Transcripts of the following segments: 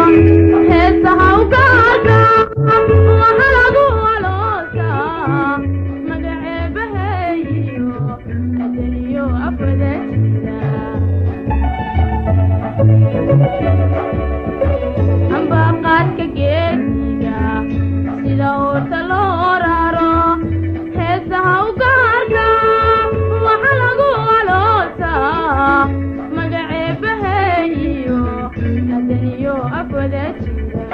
heesaha ugaarka waxa lagu aloosaa magaceebaheeyo adaniyo afwada jira ambaqaadka geediga sida oorta loo raro heesaha ugaarka waxa lagu aloosaa magaceebaheeyo adaniyo afwada jira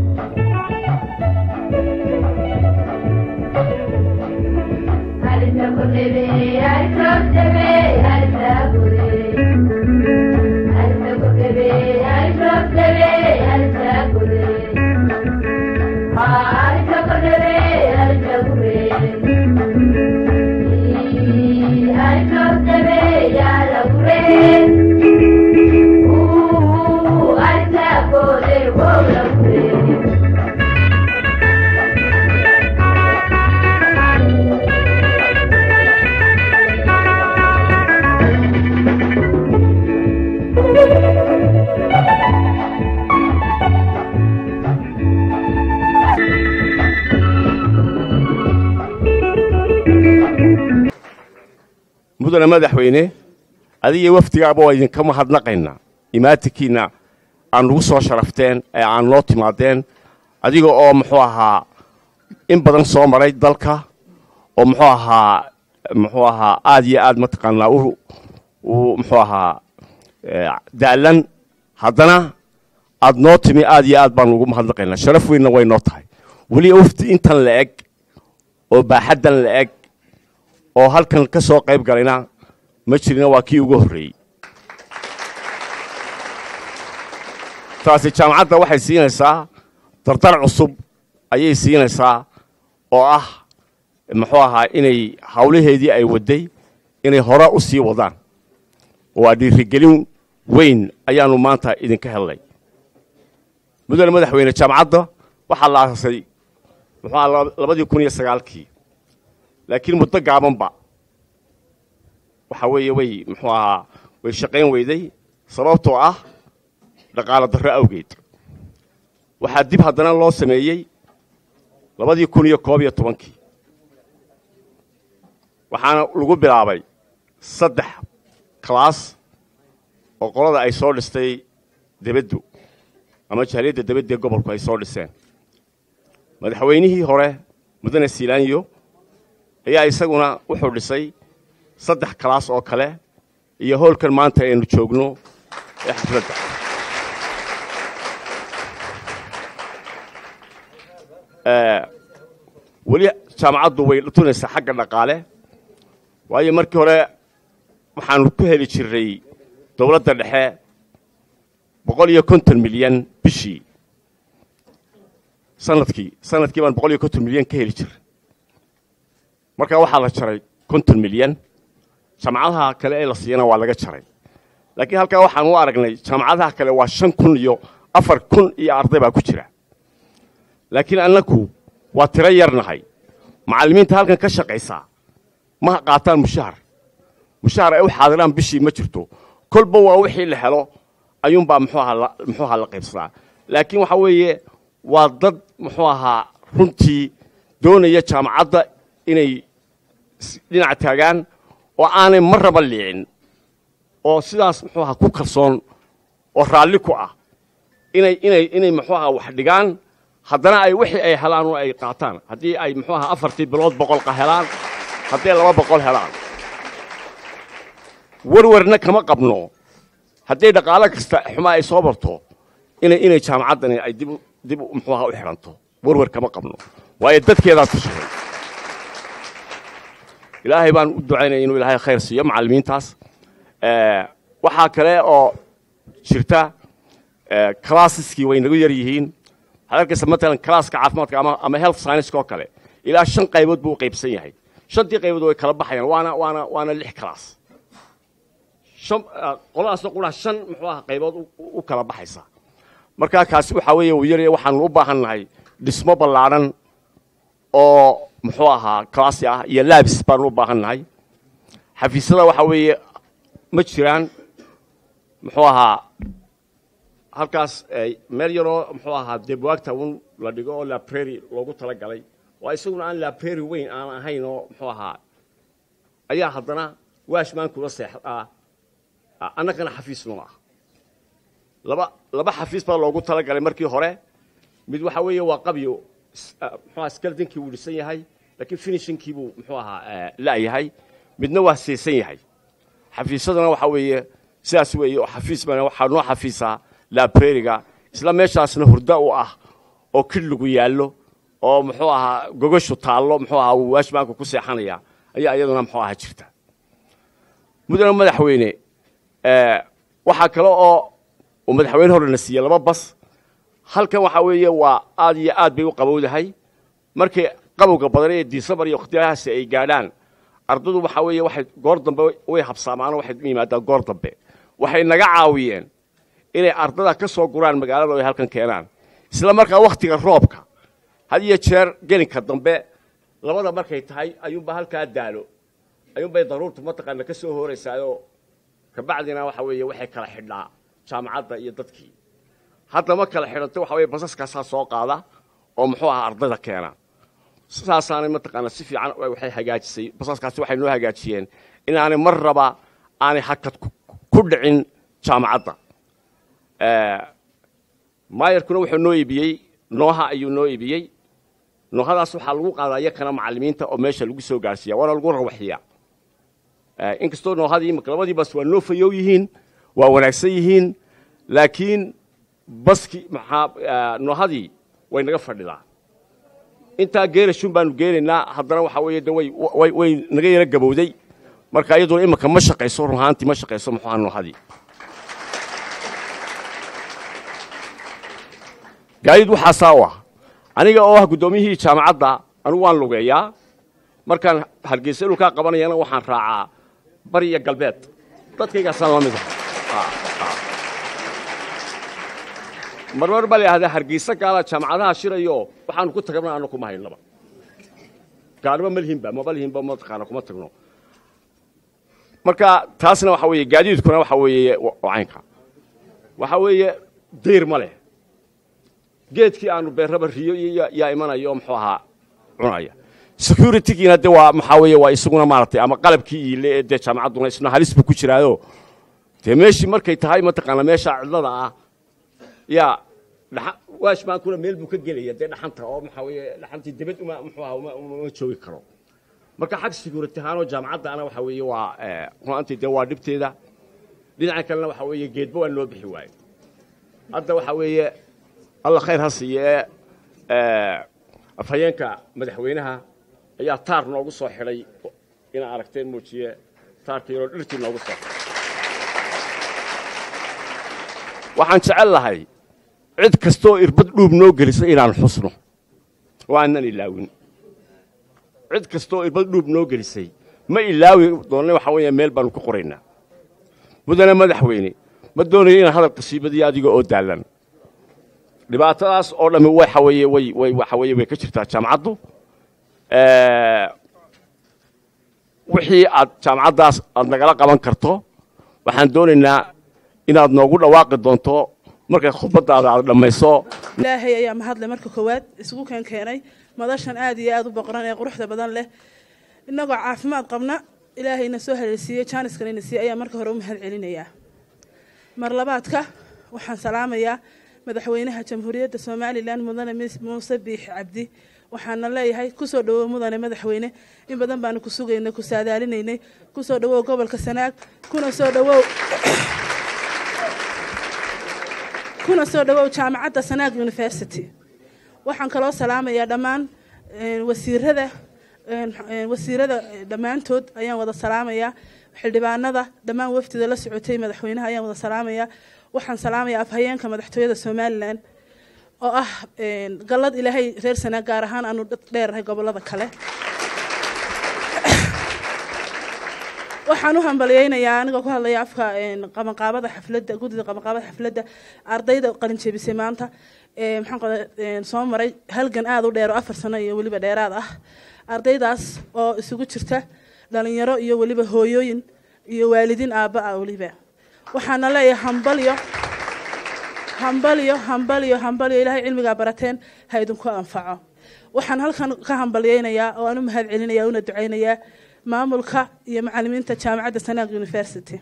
mudane madaxweyne adiga wafdigaaba waa idinka mahadnaqaynaa imaatinkiina aan nagu soo sharafteen ee aan noo timaadeen adiga oo muxuu ahaa in badan soo maray dalka oo muxuu ahaa muxuu ahaa aad iyo aad mataqaanaa u u muxuu ahaa eh, da'lan haddana aad noo timi aad iyo aad baan ugu mahadnaqaynaa sharaf weynna way noo tahay weli wafdi intan la eg oo baaxaddan la eg oo halkan ka soo qayb galayna ma jirina waa kii ugu horreeyey taasi jaamacadda waxay siinaysaa dardar cusub ayay siinaysaa oo ah muxuu ahaa inay hawlaheedii ay wadday inay hore u sii wadaan waa dhiirigelin weyn ayaannu maanta idinka hellay mudane madaxweyne jaamacadda waxaa la aasasay muxuu ahaa labadii kun iyo sagaalkii laakiin muddo gaabanba waxa weeye way muxuu ahaa way shaqayn weyday sababtoo ah dhaqaalo darro awgeed waxaa dib haddana loo sameeyey labadii kun iyo koob iyo tobankii waxaana lagu bilaabay saddex kalaas oo qolada ay soo dhistay debaddu ama jaaliyadda debadda ee gobolku ay soo dhiseen madaxweynihii hore mudane siilaanyo ayaa isaguna wuxuu dhisay saddex kalaas oo kale iyo howlkan maanta aynu joogno ee xafladda Eh, weli jaamacaddu way tunaysaa xagga dhaqaale waayo markii hore waxaanu ku heli jirnay dowladda dhexe boqol iyo konton milyan bishii sanadkii sanadkii baan boqol iyo konton milyan ka heli jiray markaa waxaa la jaray konton milyan jaamacadaha kale ee la siiyana waa laga jaray laakiin halkaa waxaan u aragnay jaamacadaha kale waa shan kun iyo afar kun iyo arday baa ku jira laakiin annaku waa tiro yarnahay macallimiinta halkan ka shaqaysaa ma qaataan mushahar mushahar ay u xaadiraan bishii ma jirto kolba waa wixii la helo ayuunbaa muxuu ahaa la- muxuu ahaa la qaybsadaa laakiin waxa weeye waa dad muxuu ahaa runtii doonaya jaamacadda inay s- dhinac taagaan oo aanay marraba liicin oo sidaas muxuu ahaa ku kalsoon oo raalli ku ah inay inay inay muxuu ahaa wax dhigaan haddana ay wixii ay helaan oo ay qaataan haddii ay muxuu ahaa afartii bilood boqolka helaan haddii laba boqol helaan warwarna kama qabno haddii dhaqaalo kasta xumaa ay soo barto inay inay jaamacaddani ay dib u- dib u- muxuu ahaa u xiranto warwar kama qabno waayo dadkeedaa tushaday ilaahay baan u ducaynaya inuu ilaahay khayr siiyo macallimiintaas Eh, waxaa kale oo jirta eh, classeski way nagu yar yihiin waxaad arkaysa matalan classka caafimaadka ama, ama health science oo kale ilaa shan qaybood buu u qaybsan yahay shantii qaybood way kala baxayaan waana waana waana lix class shan eh, qoladaasna qura shan muxuu aha qaybood u- u u kala baxaysa markaa kaasi waxaa weeye uu yaraya waxaanu u baahan nahay dhismo ballaadhan oo muxuu ahaa classy ah iyo labs baanu u baahan nahay xafiisyada waxaa weeye ma jiraan muxuu ahaa halkaas meel yaroo muxuu ahaa dee buwaagta un la dhigo oo labrary loogu talagalay oo isaguna aan labrary weyn aan ahayn oo muxuu ahaa ayaa haddana waashmaankula seexdaa annagana xafiis noo ah laba laba xafiis baa loogu talagalay markii hore mid waxa weeye waa qabyo muxuu ahaa skeldinkii wuu dhisan yahay laakiin finishingkii buu muxuu ahaa la'yahay midna waa seesan yahay xafiisadana waxa weeye sidaas weeye oo xafiis bana waxaa noo xafiisaa labrariga isla meeshaasna hurda u ah oo kidligu yaallo oo muxuu ahaa gogashu taallo muxuu ahaa uu waashmaanku ku seexanaya ayaa iyaduna muxuu ahaa jirta mudane madaxweyne waxaa kale oo uu madaxweyne horena siiyey laba bas halkan waxaa weeye waa aad iyo aad bay u qabowdahay markii qabowga badan ee disembar iyo wakhtiyahaasi ay gaadhaan ardadu waxaa weeye waxay goor dambe way habsaamaano waxay u yimaadaan goor dambe waxay naga caawiyeen inay ardada ka soo guraan magaalada ay halkan keenaan isla markaa wakhtiga roobka had iyo jeer gelinka dambe labada markay tahay ayuunba halkaa daalo ayuunbay daruurtu mataqaana ka soo hooraysaayoo kabacdina waxa weeye waxay kala xidhnaa jaamacadda iyo dadkii hadda ma kala xidhanto waxa weye basaskaasaa soo qaada oo muxuu ahaa ardayda keena saasaanay mataqaana si fiican waxay hagaajisay basaskaasi waxay noo hagaajiyeen inaanay mar raba aanay hakad ku dhicin jaamacadda maayarkuna wuxuu noo iibiyey nooha ayuu noo iibiyey noohadaas waxaa lagu qaadaa yakana macallimiinta oo meesha lagu soo gaarsiiya waana lagu rawaxiyaa inkastoo noohadii imika labadii bas waa noo fayow yihiin waa wanaagsan yihiin laakiin baski maxaa noohadii way naga fadhidaa intaa geerashun baanu geenaynaa haddana waxaa weeye de way way way naga yara gabowday marka iyaduna imika ma shaqayso run ahaantii ma shaqayso muxuu ahaa noohadii gaadiid waxaasaa u ah aniga oo ah guddoomiyihii jaamacadda anigu waan lugeeyaa markaan hargeysa dhulkaa qabanayana waxaan raacaa bari iyo galbeed dadkaygaasaan la mid ah marmar baa la yidhahdaa hargeysa gaala jaamacadaha shirayo waxaanu ku tagnaa anna kuma haynaba gaalnimo ma lihinba maba lihinba mataqaana kuma tagno marka taasna waxa weeye gaadiidkuna waxa weeye caynka waxa weeye dayr ma leh geedkii aanu beerraba riyo yaa imanayo muxuu ahaa cunaya securitygiina de waa maxaa weeye waa isaguna maaragtay ama qalabkii iile ee dee jaamacadduna isna halis buu ku jiraayo dee meeshii markay tahay mataqaana meesha cidlada ah yaa dhaa waashmaankuna meel buu ka gelaya dee dhaxanta oo maxaa weeye dhaxantii debed uma muxuu ahaa uma joogi karo marka xag security ahaanoo jaamacadda ana waxa weeye waa runaantii dee waa dhibteeda dhinaca kalena waxa weeye geedba waa noo bixi waayo hadda waxa weeye alla khayr ha siiye afhayeenka madaxweynaha ayaa taar noogu soo xidhay inaa aragteen muujiye taarka yaroo dhirtii noogu soo xidhay waxaan jecel lahay cid kastooo irbad dhuub noo gelisa inaan xusno oo aanan ilaawin cid kastooo irbad dhuub noo gelisay ma ilaawi doonne waxaa weeye meel baanu ku qoraynaa mudane madaxweyne ma doonayo inaan hadalka siibadiyo adiga oo daallan dhibaatadaas oo dhammi waxa weeye way way waxa weeye way ka jirtaa jaamacaddu wixii aad jaamacaddaas aad nagala qaban karto waxaan doonaynaa inaad noogu dhawaaqi doonto markay khudbaddaada aad dhammayso ilaahay ayaa mahadle marka koowaad isugu keen keenay madashan aad iyo aad u boqoran ee quruxda badan leh innagoo caafimaad qabna ilaahayna soo haleelsiiyey jaaniskana siiyey ayaa marka hore u mahad celinayaa mar labaadka waxaan salaamayaa madaxweynaha jamhuuriyadda somalilan mudane muuse biix cabdi waxaana leeyahay kusoo dhawow mudane madaxweyne in badan baanu ku sugaynay ku saadaalinaynay kusoo dhawow gobolka sanaag kuna soo dhawow kuna soo dhawow jaamacadda sanaag university waxaan kaloo salaamayaa dhammaan wasiirada wasiirada dhammaantood ayaan wada salaamayaa xildhibaanada dhammaan wafdida la socotay madaxweynaha ayaan wada salaamayaa waxaan salaamayaa afhayeenka madaxtooyada somalilan oo ah gallad ilaahay reer sanaag gaar ahaan aanu dheerahay gobolada kale waxaan u hambalyeynayaa anigoo ku hadlaya afka qabanqaabada xafladda guddida qabanqaabada xafladda ardayda qalin jebisay maanta maxaan qoda soo maray halgan aada u dheer oo afar sano iyo weliba dheeraad ah ardaydaas oo isugu jirta dhalinyaro iyo weliba hooyooyin iyo waalidiin aabba ah weliba waxaana leeyahay hambalyo hambalyo hambalyo hambalyo ilaahay cilmigaa barateen ha idinku anfaco waxaan halkan ka hambalyeynayaa oo aan u mahad celinaya una duceynayaa maamulka iyo macalimiinta jaamacadda sanaag university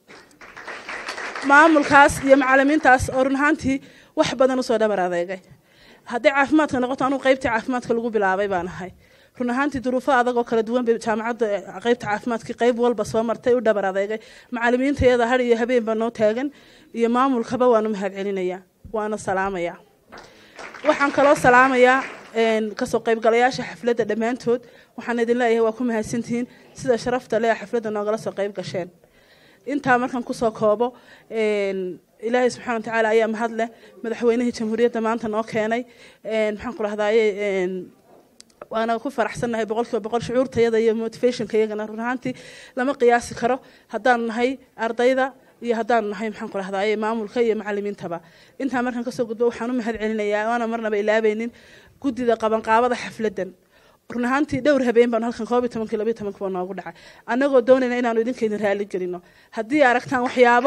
maamulkaas iyo macalimiintaas oo run ahaantii wax badan usoo dhabar adeegay hadday caafimaadka noqoto anugu qaybtii caafimaadka lagu bilaabay baan ahay run ahaantii duruufo adag oo kala duwan bay jaamacadda qaybta caafimaadkii qayb walba soo martay u dhabar adeegay macalimiinta iyada har iyo habeen baa noo taagan iyo maamulkaba waanu mahad celinayaa waana salaamayaa waxaan kaloo salaamayaa kasoo qaybgalayaasha xafladda dhammaantood waxaan idin leeyahay waa ku mahadsantihiin sida sharafta leh xafladda noogala soo qayb gasheen intaa markaan kusoo koobo ilaahay subxana watacaala ayaa mahad leh madaxweynihii jamhuuriyadda maanta noo keenay maxaan ku rahdaye waana ku faraxsannahay boqol kiiba boqol shucuurtayada iyo motivationka iyagana run ahaantii lama qiyaasi karo haddaanu nahay ardayda iyo haddaanu nahay maxaan ku rahdaye maamulka iyo macalimiintaba intaa markaan kasoo gudbo waxaan u mahad celinayaa waana marnaba ilaabaynin guddida qabanqaabada xafladdan run ahaantii dhowr habeen baanu halkan koob iyo tobankii labiyo tobankii baa noogu dhacay annagoo doonayna inaanu idinka idin raali gelino haddii aragtaan waxyaabo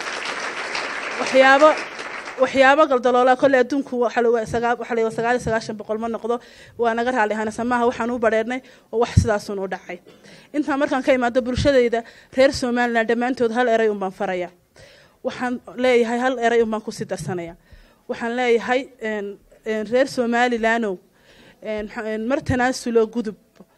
waxyaabo waxyaabo galdaloola kolle adduunku waxa la sagaal iyo sagaashan boqol ma noqdo waa naga raali ahaana samaaha waxaan u badheernay oo wax sidaasun u dhacay intaa markaan ka imaado bulshadayda reer somaliland dhammaantood hal eray unbaan faraya waxaan leeyahay hal eray unbaan kusii darsanaya waxaan leeyahay reer somalilandow mar tanaasulo gudub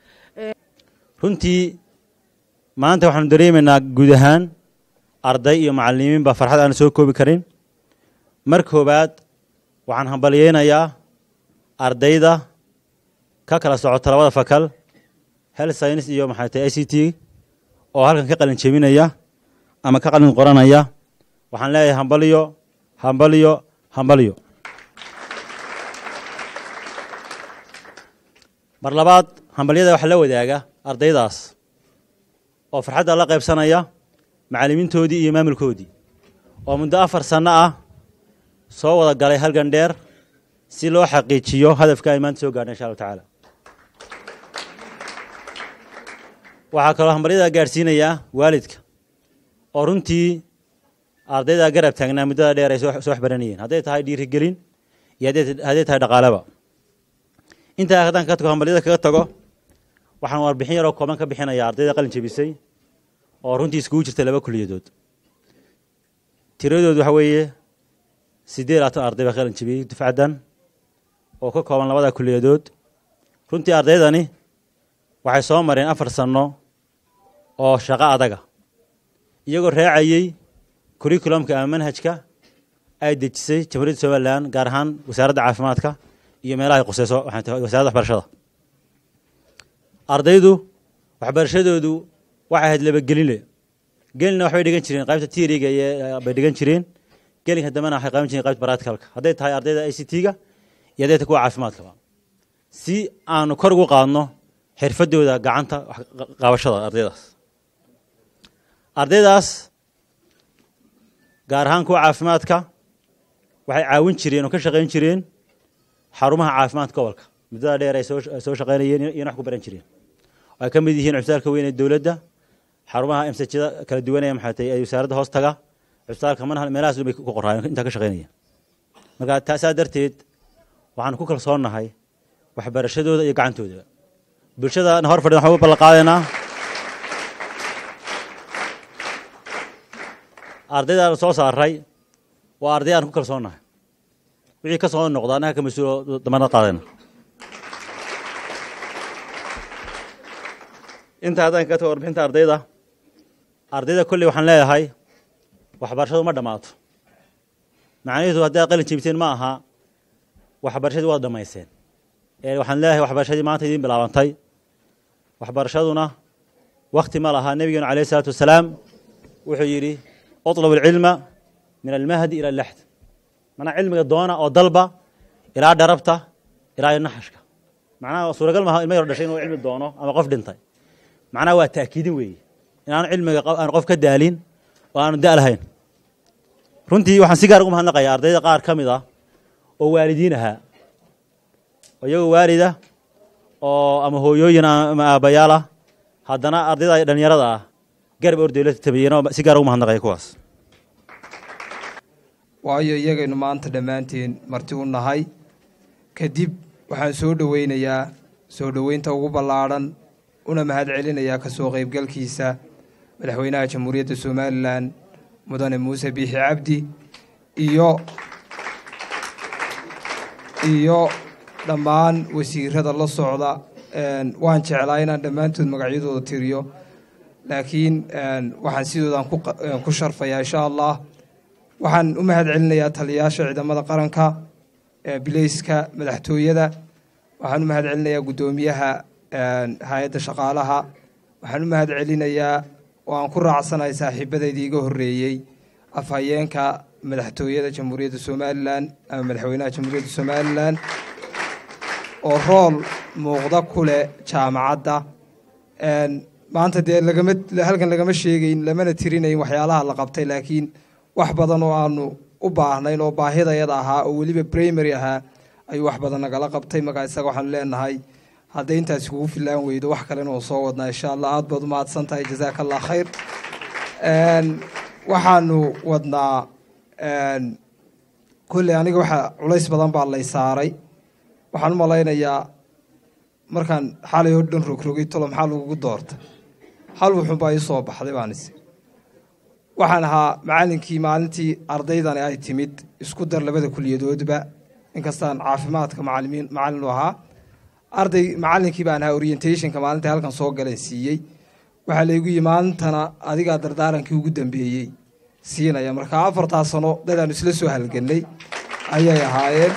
runtii maanta waxaanu dareemaynaa guud ahaan arday iyo macalimiin baa farxad aan soo koobi karin mar koowaad waxaan hambalyeynayaa ardayda ka kala socota labada fakal health science iyo maxay tahay i c t oo halkan ka qalin jebinaya ama ka qalin qoranaya waxaan leeyahay hambalyo hambalyo hambalyo mar labaad hambalyada waxaa la wadaaga ardaydaas oo farxadda la qaybsanaya macallimiintoodii iyo maamulkoodii oo muddo afar sanno ah soo wada galay halgan dheer si loo xaqiijiyo hadafka ay maanta soo gaadha insha allahu tacaala waxaa kaloo hambalyada gaadhsiinayaa waalidka oo runtii ardayda garab taagnaa muddada dheer ay soo waxbaranayeen hadday tahay dhiirigelin iyo hadday tahay dhaqaaleba intaa haddaan ka tago hambalyada kaga tago waxaan warbixin yaroo kooban ka bixinaya ardayda qalin jebisay oo runtii iskugu jirta laba kuliyadood tiradood waxa weeye siddeed labaatan arday baa qalin jebiyey dufcaddan oo ka kooban labada kuliyadood runtii ardaydani waxay soo mareen afar sanno oo shaqo adaga iyagoo raacayey kurikulumka ama manhajka ay dejisay jamhuuriyadda somalilan gaar ahaan wasaaradda caafimaadka iyo meelaha ay quseyso wasaaradda waxbarashada ardaydu waxbarashadoodu waxay ahayd labagelinle gelina waxbay dhigan jireen qaybta tiiriga bay dhigan jireen gelinka dambena waxay qaban jireen qaybta baratikalka hadday tahay ardayda i c t-ga iyo hadday tahay kuwa caafimaadkaba si aanu kor ugu qaadno xirfadooda gacanta qabashada ardaydaas ardaydaas gaar ahaan kuwa caafimaadka waxay caawin jireen oo ka shaqayn jireen xarumaha caafimaadka gobolka muddada dheer ay soo shaqaynayeen iyona wax ku baran jireen ay ka mid yihiin cusbitaalka weyn ee dowladda xarumaha emsajada kala duwanaya maxay tahay ee wasaaradda hoos taga cusbitaalka manhal meelahaas bay ku qoraayeen intaa ka shaqaynayeen marka taasaa darteed waxaanu ku kalsoonnahay waxbarashadooda iyo gacantooda bulshada hor fadhidan waxaan u ballan qaadaynaa ardayda soo saaray waa arday aan ku kalsoonnahay wixii ka soo noqda annaga ka mas-uulo dambana qaadayna inta haddaan ka tago warbixinta ardayda ardayda kolley waxaan leeyahay waxbarashadu ma dhammaato macnaheedu hadday ad qalin jebiseen ma aha waxbarashadii waad dhammayseen ee waxaan leeyahay waxbarashadii maanta idiin bilaabantay waxbarashaduna wakti ma laha nebigeenu alayh isalaatu wasalaam wuxuu yidhi uطlab alcilma min almahdi ila alaxd manaa cilmiga doona oo dalba ilaa dharabta ilaa iyo naxashka macnaha suuragal maaha ilma yaro dhashay inuu cilmi doono ama qof dhintay macnaha waa taakiidin weeye inaanu cilmiga aan qof ka daalin oo aanu da' lahayn runtii waxaan si gaar ugu mahadnaqayaa ardayda qaar ka mid ah oo waalidiin ahaa oo iyagoo waalida oo ama hooyooyin ama aabbayaal ah haddana ardayda dhalinyarada ah garab ordayla tabayeen oo si gaar ugu mahadnaqaya kuwaas waayo iyagaynu maanta dhammaanteen marti u nahay kadib waxaan soo dhoweynayaa soo dhoweynta ugu ballaadhan una mahad celinayaa ka soo qaybgalkiisa madaxweynaha jamhuuriyadda somalilan mudane muuse biixi cabdi iyo iyo dhammaan wasiirada la socda een, waan jeclaa inaan dhammaantood magacyadooda tiriyo laakiin een, waxaan sidoodan ku qa- een, ku sharfayaa insha allah waxaan u mahad celinayaa taliyayaasha ciidamada qaranka ee bileyska madaxtooyada waxaan u mahad celinayaa guddoomiyaha een, hay-adda shaqaalaha waxaan u mahad celinayaa oo aan ku raacsanahay saaxiibadaydii iga horreeyey afhayeenka madaxtooyada jamhuuriyadda somalilan ama madaxweynaha jamhuuriyadda somalilan oo rool muuqda ku leh jaamacadda Een, maanta dee lagama halkan lagama sheegayn lamana tirinayn waxyaalaha la qabtay laakiin wax badan oo aanu u baahnayn oo baahidayada ahaa oo weliba primary ahaa ayuu wax badan nagala qabtay markaa isaga waxaanu leenahay hadday intaasi kugu filaan weydo wax kalena oo soo wadnaa insha allah aad baad u mahadsan tahay jazaaka allah khayr Een, waxaanu wadnaa een, kolley aniga waxa culays badan baa lay saaray waxaan u malaynayaa markaan xalay oo dhan rogrogay tolo maxaa lagugu doorta hal wuxuunbaa ii soo baxday baan is waxaan ahaa macallinkii maalintii ardaydani ay timid isku dar labada kuliyadoodba inkastaan caafimaadka macalimiin macallin u ahaa arday macallinkii baan ahaa orientationka maalintai halkan soo galeen siiyey waxaa laygu yii maalintana adigaa dardaarankii ugu dambeeyey siinaya marka afartaa sano dadaanu isla soo halgannay ayay ahaayeen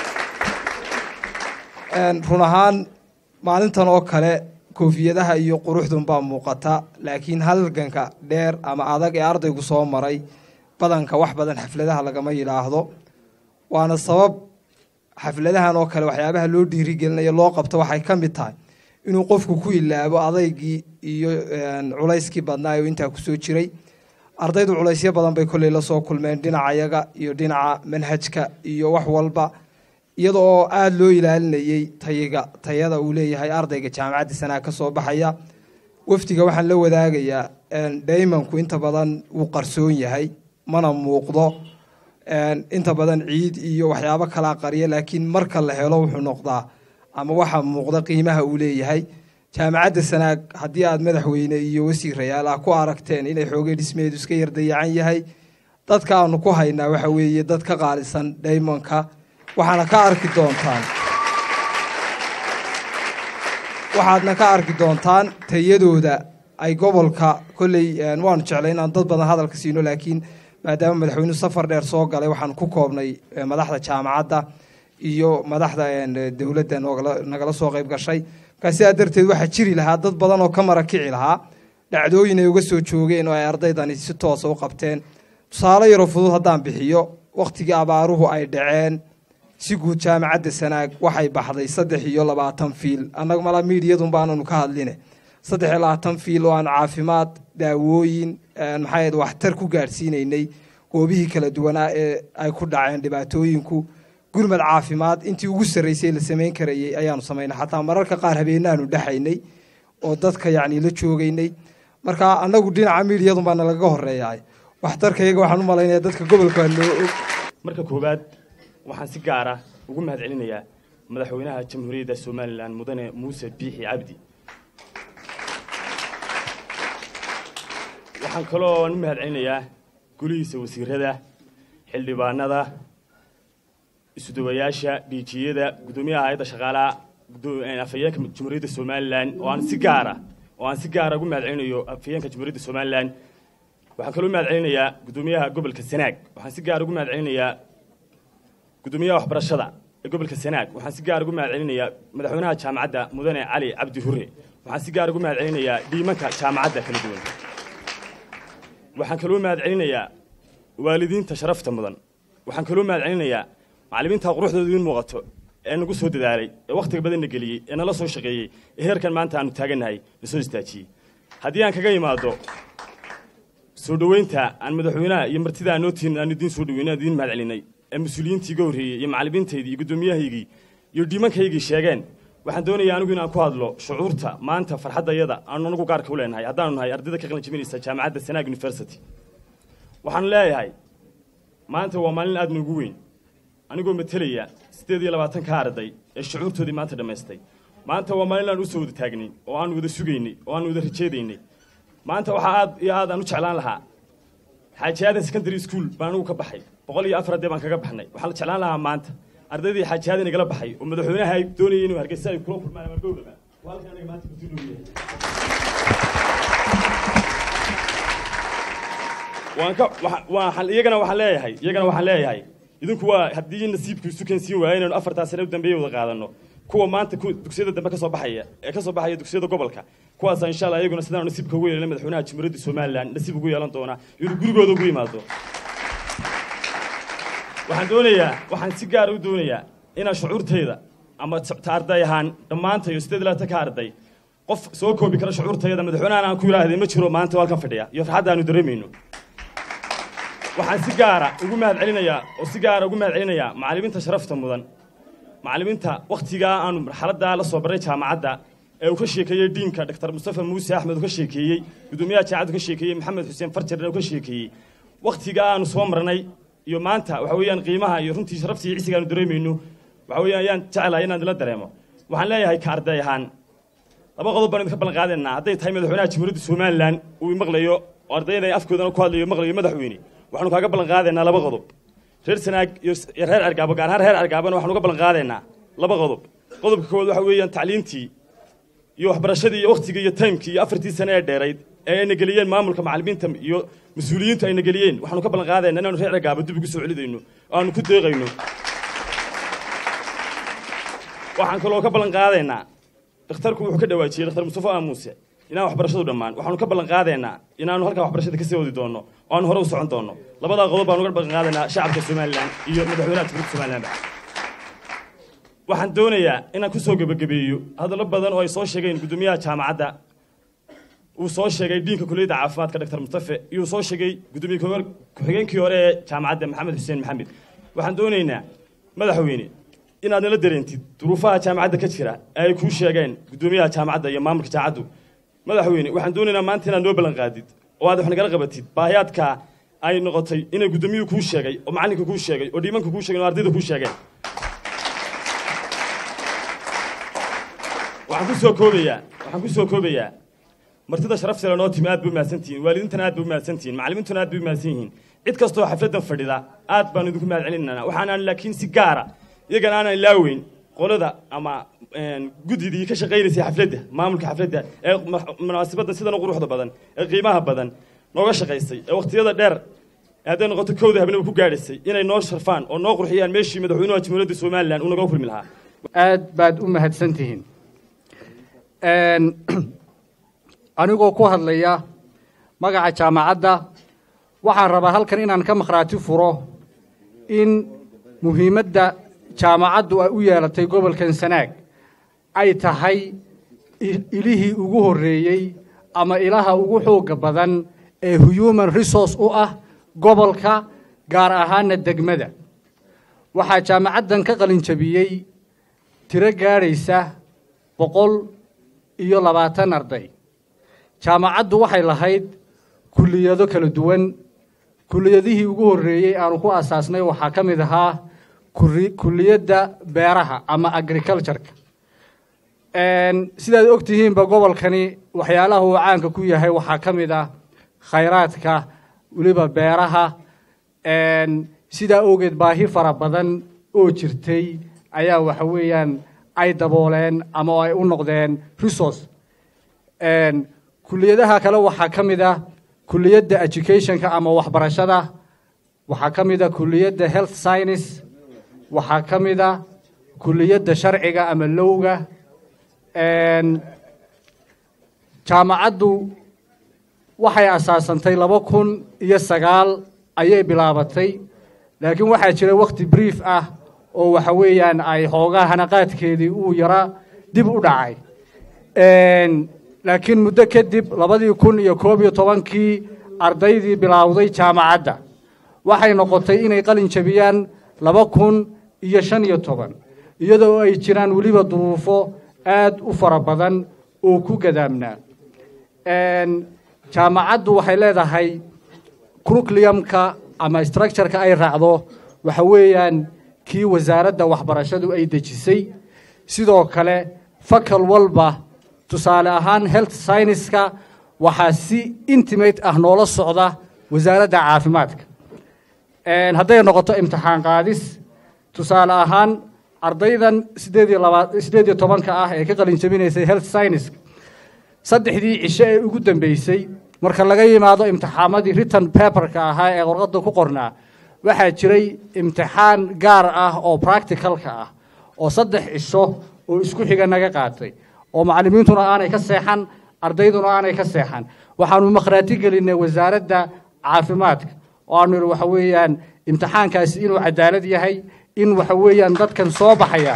Een, run ahaan maalintan oo kale koofiyadaha iyo quruxdun baa muuqata laakiin halganka dheer ama adag ee ardaygu soo maray badanka wax badan xafladaha lagama yidhaahdo waana sabab xafladahan oo kale waxyaabaha loo dhiirigelinayo loo qabto waxay ka mid tahay inuu qofku ku ilaabo adaygii iyo een, culayskii badnaa oo intaa kusoo jiray ardaydu culaysyo badan bay kolley la soo kulmeen dhinacayaga iyo dhinaca manhajka iyo wax walba iyada oo aada loo ilaalinayey tayiga tayada uu leeyahay ardayga jaamacadda sanaa ka soo baxaya wafdiga waxaan la wadaagayaa een, daymanku inta badan wuu qarsoon yahay mana muuqdo een, inta badan ciid iyo waxyaabo kalaa qariya laakiin marka la helo wuxuu noqdaa ama waxaa muuqda qiimaha uu leeyahay jaamacadda sanaag haddii aad madaxweyne iyo wasiirayaal ah ku aragteen inay xoogay dhismeedu iska yar dayacan yahay dadka aanu ku haynaa waxa weeye dad ka qaalisan daymanka waxaana ka arki doontaan waxaadna ka arki doontaan tayadooda ay gobolka kolley een, waanu jeclay inaan dad badan hadalka siino laakiin maadaama madaxweynuhu safar dheer soo galay waxaan ku koobnay eh, madaxda jaamacadda iyo madaxda een, dowladda noogala- nagala soo qayb gashay markaa sidaa darteed waxaa jiri lahaa dad badan oo ka marakici lahaa dhacdooyin ay uga soo joogeen oo ay ardaydani si toosa u qabteen tusaale yaroo fudud haddaan bixiyo wakhtigii abaaruhu ay dhaceen si guud jaamacadda sanaag waxay baxday saddex iyo labaatan fiil annaga malaa miidiyadun baananu ka hadline saddex iyo labaatan fiil oo aan caafimaad daawooyin een, maxay ahayd waxtar ku gaadhsiinaynay goobihii kala duwanaa ee ay ku dhaceen dhibaatooyinku gurmad caafimaad intii ugu sarraysay la samayn karayey ayaanu samaynay xataa mararka qaar habeenaanu dhexaynay oo dadka yacni la joogaynay marka annagu dhinaca miidiyadun baa nalaga horeeyahay waxtarkayaga waxaan u malaynaya dadka gobolka waa loo og marka koowaad waxaan si gaara ugu mahad celinayaa madaxweynaha jamhuuriyadda somalilan mudane muuse biixi cabdi waxaan kaloo u mahad celinayaa gulihiisa wasiirada xildhibaanada isudawayaasha dhiijiyada guddoomiyaha hay-adda shaqaalaha gudo- een, afhayeenka jamhuuriyadda somalilan oo aan si gaara oo aan si gaara ugu mahad celinayo afhayeenka jamhuuriyadda somalilan waxaan kaloo u mahad celinayaa guddoomiyaha gobolka sanaag waxaan si gaara ugu mahad celinayaa guddoomiyaha waxbarashada ee gobolka sanaag waxaan si gaar ugu mahad celinayaa madaxweynaha jaamacadda mudane cali cabdi hure waxaan si gaar ugu mahad celinayaa dhiimanka jaamacadda kala duwan waxaan kaloo mahad celinayaa waalidiinta sharafta mudan waxaan kaloo mahad celinayaa macallimiinta quruxdooda idiin muuqato ee nagu soo dadaalay ee wakhtiga badanna geliyey ee nala soo shaqeeyey ee heerkan maanta aanu taagannahay na soo istaajiyey haddii aan kaga imaado soo dhoweynta aan madaxweynaha iyo martida aan nootiin aan idiin soo dhoweyna aan idiin mahad celinay ee mas-uuliyiintii iga horreeyey iyo macallimiintaydii iyo guddoomiyahaygii iyo dhiimankaygii sheegeen waxaan doonayaa anigu inaan ku hadlo shucuurta maanta farxaddayada aanu anagu gaarka u leenahay haddaanu nahay ardayda ka qalin jebinaysa jaamacadda sanaag university waxaan leeyahay maanta waa maalin aad noogu weyn anigoo matelaya siddeed iyo labaatanka arday ee shucuurtoodii maanta dhammaystay maanta waa maalin aan usoo wada taagnayn oo aan wada sugaynay oo aan wada rajeedaynay maanta waxaa aad iyo aad aan u jeclaan lahaa xaaji aadan secondary school baan anigu ka baxay boqol iyo afar arday baan kaga baxnay waxaan la jeclaan lahaa maanta ardaydii xaaji aadan igala baxay oo madaxweynaha ay doonayay inuu hargeysa ay kula kulmaan ama gowdaba waa halkan aniga maanta kusii dhow yahay waan ka waxa- waxaan iyagana waxaan leeyahay iyagana waxaan leeyahay idinku waa haddii nasiibku isu keensiin waayo inaynu afartaa sane u dambeeya wada qaadano kuwa maanta ku dugsiyada dambe ka soo baxaya ee ka soo baxaya dugsiyada gobolka kuwaasa insha allah iyaguna sidaanu nasiibka ugu yeelana madaxweynaha jamhuuriyadda somalilan nasiib ugu yeelan doona inuu gurigooda ugu yimaado waxaan doonayaa waxaan si gaara u doonayaa inaan shucuurtayda ama ta arday ahaan dhammaantayo siddeed iyo labaatanka arday qof soo koobi kara shucuurtayda madaxweynahan aan ku yidhaahday ma jiro maanta halkan fadhiya iyo farxadda aanu dareemayno waxaan si gaara ugu mahad celinayaa oo si gaara ugu mahad celinayaa macallimiinta sharafta mudan macallimiinta wakhtigaa aanu marxaladdaa la soo barray jaamacadda ee uu ka sheekeeyey diinka dr mustafa muuse axmed uu ka sheekeeyey gudoomiyaha jaamacaddu ka sheekeeyey maxamed xuseen farjarna uu ka sheekeeyey wakhtigaa aanu soo marnay iyo maanta waxa weeyaan qiimaha iyo runtii sharafta iyo cisiga aanu dareemayno waxa weeyaan ayaan jeclahay inaan idila dareemo waxaan leeyahay ka arday ahaan laba qodob baan idinka ballan qaadaynaa hadday tahay madaxweynaha jamhuuriyadda somalilan uu maqlayo oo ardayda ay afkoodana ku hadlayo maqlayo madaxweyne waxaanu kaaga ballan qaadaynaa laba qodob reer sanaag iyo s- iyo reer argaabo gaar ahaan reer argaabona waxaanu uga ballan qaadaynaa laba qodob qodobka koowaad waxa weeyaan tacliintii iyo waxbarashadii iyo wakhtigii iyo taymkii iyo afartii sane ee dheerayd ee ayna geliyeen maamulka macallimiinta iyo mas-uuliyiintu ayna geliyeen waxaanu ka ballan qaadaynaa inaanu reer argaabo dib ugu soo celidayno oo aanu ku deeqayno waxaan kaloo ka ballan qaadaynaa dhakhtarku wuxuu ka dhawaajiyey dhakhtar mustafa aamuuse inaan waxbarashadu dhammaan waxaanu ka ballan qaadaynaa inaanu halkaa waxbarashada kasii wadi doonno oo aanu hore u socon doonno labadaa qodob baanu uga ballan qaadaynaa shacabka somalilan iyo madaxweynaha jamhuuriyadda somalilanba waxaan doonayaa inaan kusoo gebagabeeyo hadallo badan oo ay soo sheegeen gudoomiyaha jaamacadda uu soo sheegay diinka kuliyadda caafimaadka dr mustafe iyo uu soo sheegay gudoomiye ku- ku-xigeenkii hore ee jaamacadda maxamed xuseen maxamed waxaan doonaynaa madaxweyne inaad nala dareentid duruufaha jaamacadda ka jira ee ay kuu sheegeen gudoomiyaha jaamacadda iyo maamulka jaamacaddu madaxweyne waxaan doonaynaa maanta inaad noo ballan qaadid oo aad wax nagala qabatid baahiyaadka ay noqotay inay gudoomiyuhu kuu sheegay oo macallinka kuu sheegay oo dhiimanka kuu sheegay oo ardayda kuu sheegeen waxaan ku soo koobayaa waxaan ku soo koobayaa martida sharafta leh noo timi aad bay u mahadsantihiin waalidiintana aad bay u mahadsantihiin macallimiintuna aad bay u mahadsan yihiin cid kastoo xafladdan fadhida aad baan idinku mahad celinana waxaanaan laakiin si gaara iyagana aanan ilaaweyn qolada ama een, guddidii ka shaqaynaysay xafladda maamulka xafladda ee ma- munaasabadda sidan u quruxda badan ee qiimaha badan nooga shaqaysay ee wakhtiyada dheer ee hadday noqoto kowda habnaba ku gaadhaysay inay noo sharfaan oo noo qurxiyaan meeshii madaxweynuha jamhuuriyadda somalilan uu naga kulmi lahaa aad baad u mahadsan tihiin Een, anigoo ku hadlaya magaca jaamacadda waxaan rabaa halkan inaan ka makhraati furo in muhiimadda jaamacaddu ay u yeelatay gobolkan sanaag ay tahay i- ilihii ugu horreeyey ama ilaha ugu xoogga badan ee human resource u ah gobolka gaar ahaana degmada waxaa jaamacaddan ka qalin jabiyey tiro gaadhaysa boqol iyo labaatan arday jaamacaddu waxay lahayd kulliyado kala duwan kulliyadihii ugu horreeyey aanu ku asaasnay waxaa ka mid ahaa kuri- kulliyadda beeraha ama agricultureka Een, sidaad og tihiinba gobolkani waxyaalaha uu caanka ku yahay waxaa ka mid ah khayraadka weliba beeraha Een, sidaa awgeed baahi fara badan oo jirtay ayaa waxa weeyaan ay dabooleen ama ay u noqdeen resource Een, kulliyadaha kale waxaa ka mid ah kulliyadda educationka ama waxbarashada waxaa ka mid ah kulliyadda health science waxaa ka mid ah kulliyadda sharciga ama lowga Een, jaamacaddu waxay asaasantay laba kun iyo sagaal ayay bilaabatay laakiin waxaa jira wakhti brief ah oo waxa weeyaan ay xoogaa hanaqaadkeedii uu yara dib u dhacay Een, laakiin muddo kadib labadii kun iyo koob iyo tobankii ardaydii bilaawday jaamacadda waxay noqotay inay qalin jabiyaan laba kun iyo shan iyo toban iyadoo ay jiraan weliba duruufo aad u fara badan oo ku gadaamnaa Een, jaamacaddu waxay leedahay curriculumka ama structureka ay raacdo waxa weeyaan kii wasaaradda waxbarashadu ay dejisay sidoo kale fakal walba tusaale ahaan health scienceska waxaa si intimate ah noola socda wasaaradda caafimaadka Een, hadday noqoto imtixaan qaadis tusaale ahaan ardaydan sideed iyo laba sideed iyo tobanka ah ee ka qalin jabinaysay health science saddexdii cisho ee ugu dambeysay marka laga yimaado imtixaamadii written paperka ahaa ee warqadda ku qornaa waxaa jiray imtixaan gaar ah oo practicalka ah oo saddex cisho oo isku xiga naga qaatay oo macallimiintuna aanay ka seexan ardayduna aanay ka seexan waxaanu makhraati gelinay wasaaradda caafimaadka oo aanu idhi waxa weeyaan imtixaankaasi inuu cadaalad yahay in waxa weeyaan dadkan soo baxaya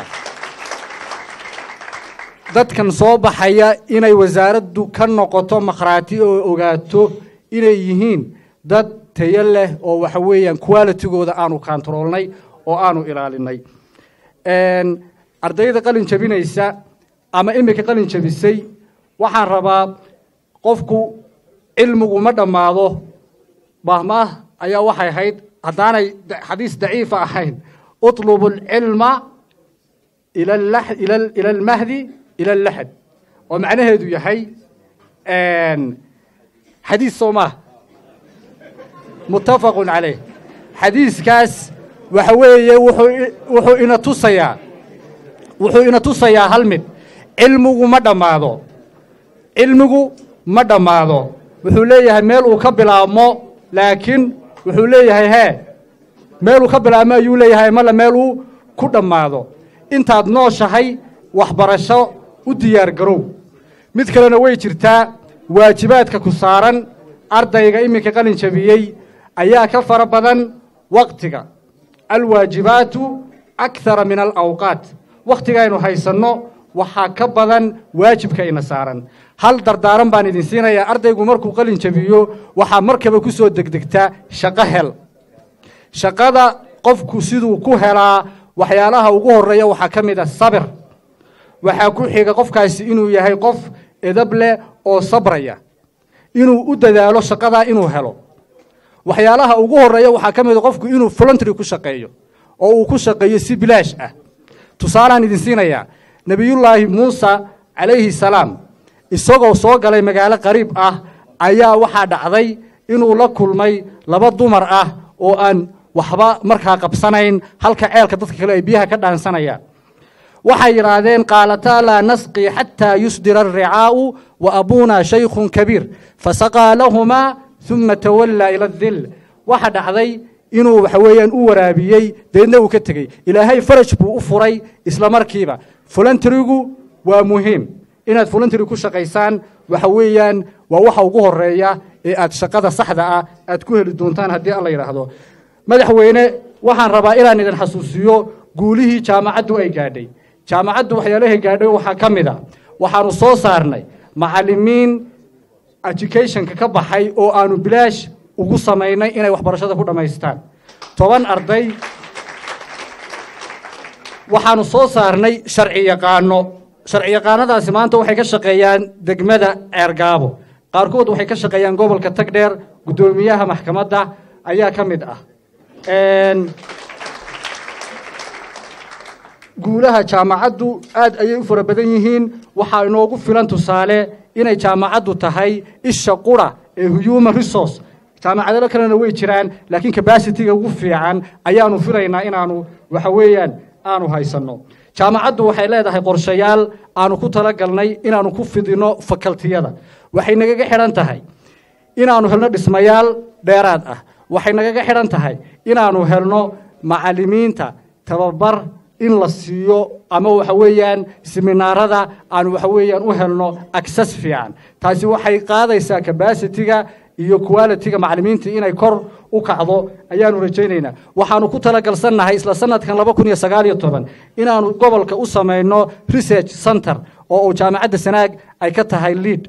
dadkan soo baxaya inay wasaaraddu ka noqoto makhraati oo ogaato inay yihiin dad tayo leh oo waxa weeyaan qualitygooda aanu kantaroolnay oo aanu ilaalinay Een, ardayda qalin jabinaysa ama imika qalin jabisay waxaan rabaa qofku cilmigu ma dhammaado bahmaah ayaa waxay ahayd haddaanay da- xadiis daciifa ahayn utlubu alcilma ila allax- ila al- ila almahdi ila allaxad oo macnaheedu yahay een, xadiis soo maaha muttafaqun caleyh xadiiskaas waxa weeye wuxuu i- wuxuu ina tusayaa wuxuu ina tusayaa hal mid cilmigu ma dhammaado cilmigu ma dhammaado wuxuu leeyahay meel uu ka bilaabmo laakiin wuxuu leeyahay hee meeluu ka bilaabmo ayuu leeyahay male meel uu ku dhammaado intaad nooshahay waxbarasho u diyaar garow mid kalena way jirtaa waajibaadka ku saaran ardayga iminka qalin jabiyey ayaa ka fara badan waqtiga alwaajibaatu akthara min alawqaat wakhtigaynu haysanno waxaa ka badan waajibka ina saaran hal dardaaran baan idin siinayaa ardaygu markuu qalin jabiyo waxaa markaba ku soo degdegtaa shaqo hel shaqada qofku siduu ku helaa waxyaalaha ugu horeeya waxaa ka mid ah sabir waxaa ku xiga qofkaasi inuu yahay qof edab leh oo sabraya inuu u dadaalo shaqadaa inuu helo waxyaalaha ugu horeeya waxaa ka mid a qofku inuu voluntary ku shaqeeyo oo uu ku shaqeeyo si bilaash ah tusaalaan idin siinayaa nebiyullaahi muusa calayhi salaam isagoo soo galay magaalo qariib ah ayaa waxaa dhacday inuu la kulmay laba dumar ah oo aan waxba markaa qabsanayn halka ceelka dadka kale ay biyaha ka dhaansanayaan waxay yidhaahdeen qaalataa laa nasqii xataa yusdira alricaa'u wa abuunaa shaykhun kabiir fasaqaa lahumaa uma tawallaa ila adil waxa dhacday inuu waxa weeyaan u waraabiyey deedna uu ka tegey ilaahay faraj buu u furay isla markiiba voluntarygu waa muhiim inaad voluntary ku shaqaysaan waxa weeyaan waa waxa ugu horeeya ee aad shaqada saxda ah aad ku heli doontaan haddii alla yidhaahdo madaxweyne waxaan rabaa inaan idin xasuusiyo guulihii jaamacaddu ay gaadhay jaamacaddu waxyaalahay gaadhay waxaa ka mid a waxaanu soo saarnay macallimiin educationka ka baxay oo aanu bilaash ugu samaynay inay waxbarashada ku dhammaystaan toban arday waxaanu soo saarnay sharci yaqaano sharci yaqaanadaasi maanta waxay ka shaqeeyaan degmada ceergaabo qaarkood waxay ka shaqeeyaan gobolka tagdheer guddoomiyaha maxkamadda ayaa ka mid ah Een, guulaha jaamacaddu aad ayay u fara badan yihiin waxaa inoogu filan tusaale inay jaamacaddu tahay isha qura ee human resource jaamacadalo kalena way jiraan laakiin capacityga ugu fiican ayaanu filaynaa inaanu waxa weeyaan aanu haysanno jaamacaddu waxay leedahay qorshayaal aanu ku talagalnay inaanu ku fidino fakaltiyada waxay nagaga xidhan tahay inaanu helno dhismayaal dheeraad ah waxay nagaga xidhan tahay inaanu helno macallimiinta tababar in la siiyo ama waxa weeyaan seminaarada aanu waxa weeyaan u helno access fiican taasi waxay qaadaysaa capacityga iyo qualityga macallimiinta inay kor u kacdo ayaanu rajaynaynaa waxaanu ku talagalsannahay isla sanadkan laba kun iyo sagaal iyo toban inaanu gobolka u samayno research center oo uu jaamacadda sanaag ay ka tahay lead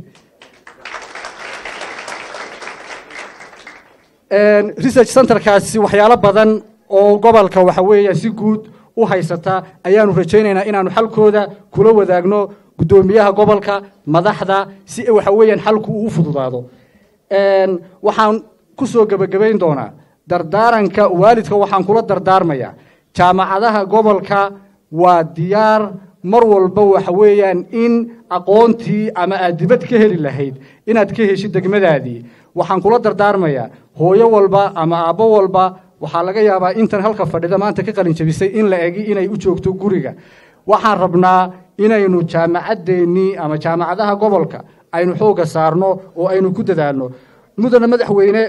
Een, research centerkaasi waxyaalo badan oo gobolka waxa weeya si guud u haysata ayaanu rajaynaynaa inaanu xalkooda kula wadaagno guddoomiyaha gobolka madaxda si waxa weeyaan xalku uu u fududaado Een, waxaan ku soo gebagabayn doonaa dardaaranka waalidka waxaan kula dardaarmayaa jaamacadaha gobolka waa diyaar mar walba waxa weeyaan in aqoontii ama aad dibad ka heli lahayd inaad ka heshid degmadaadii waxaan kula dardaarmayaa hooyo walba ama aabbo walba waxaa laga yaabaa intan halka fadhida maanta ka qalin jabisay in la egi inay u joogto guriga waxaan rabnaa inaynu jaamacaddeenii ama jaamacadaha gobolka aynu xoogga saarno oo aynu ku dadaalno mudana madaxweyne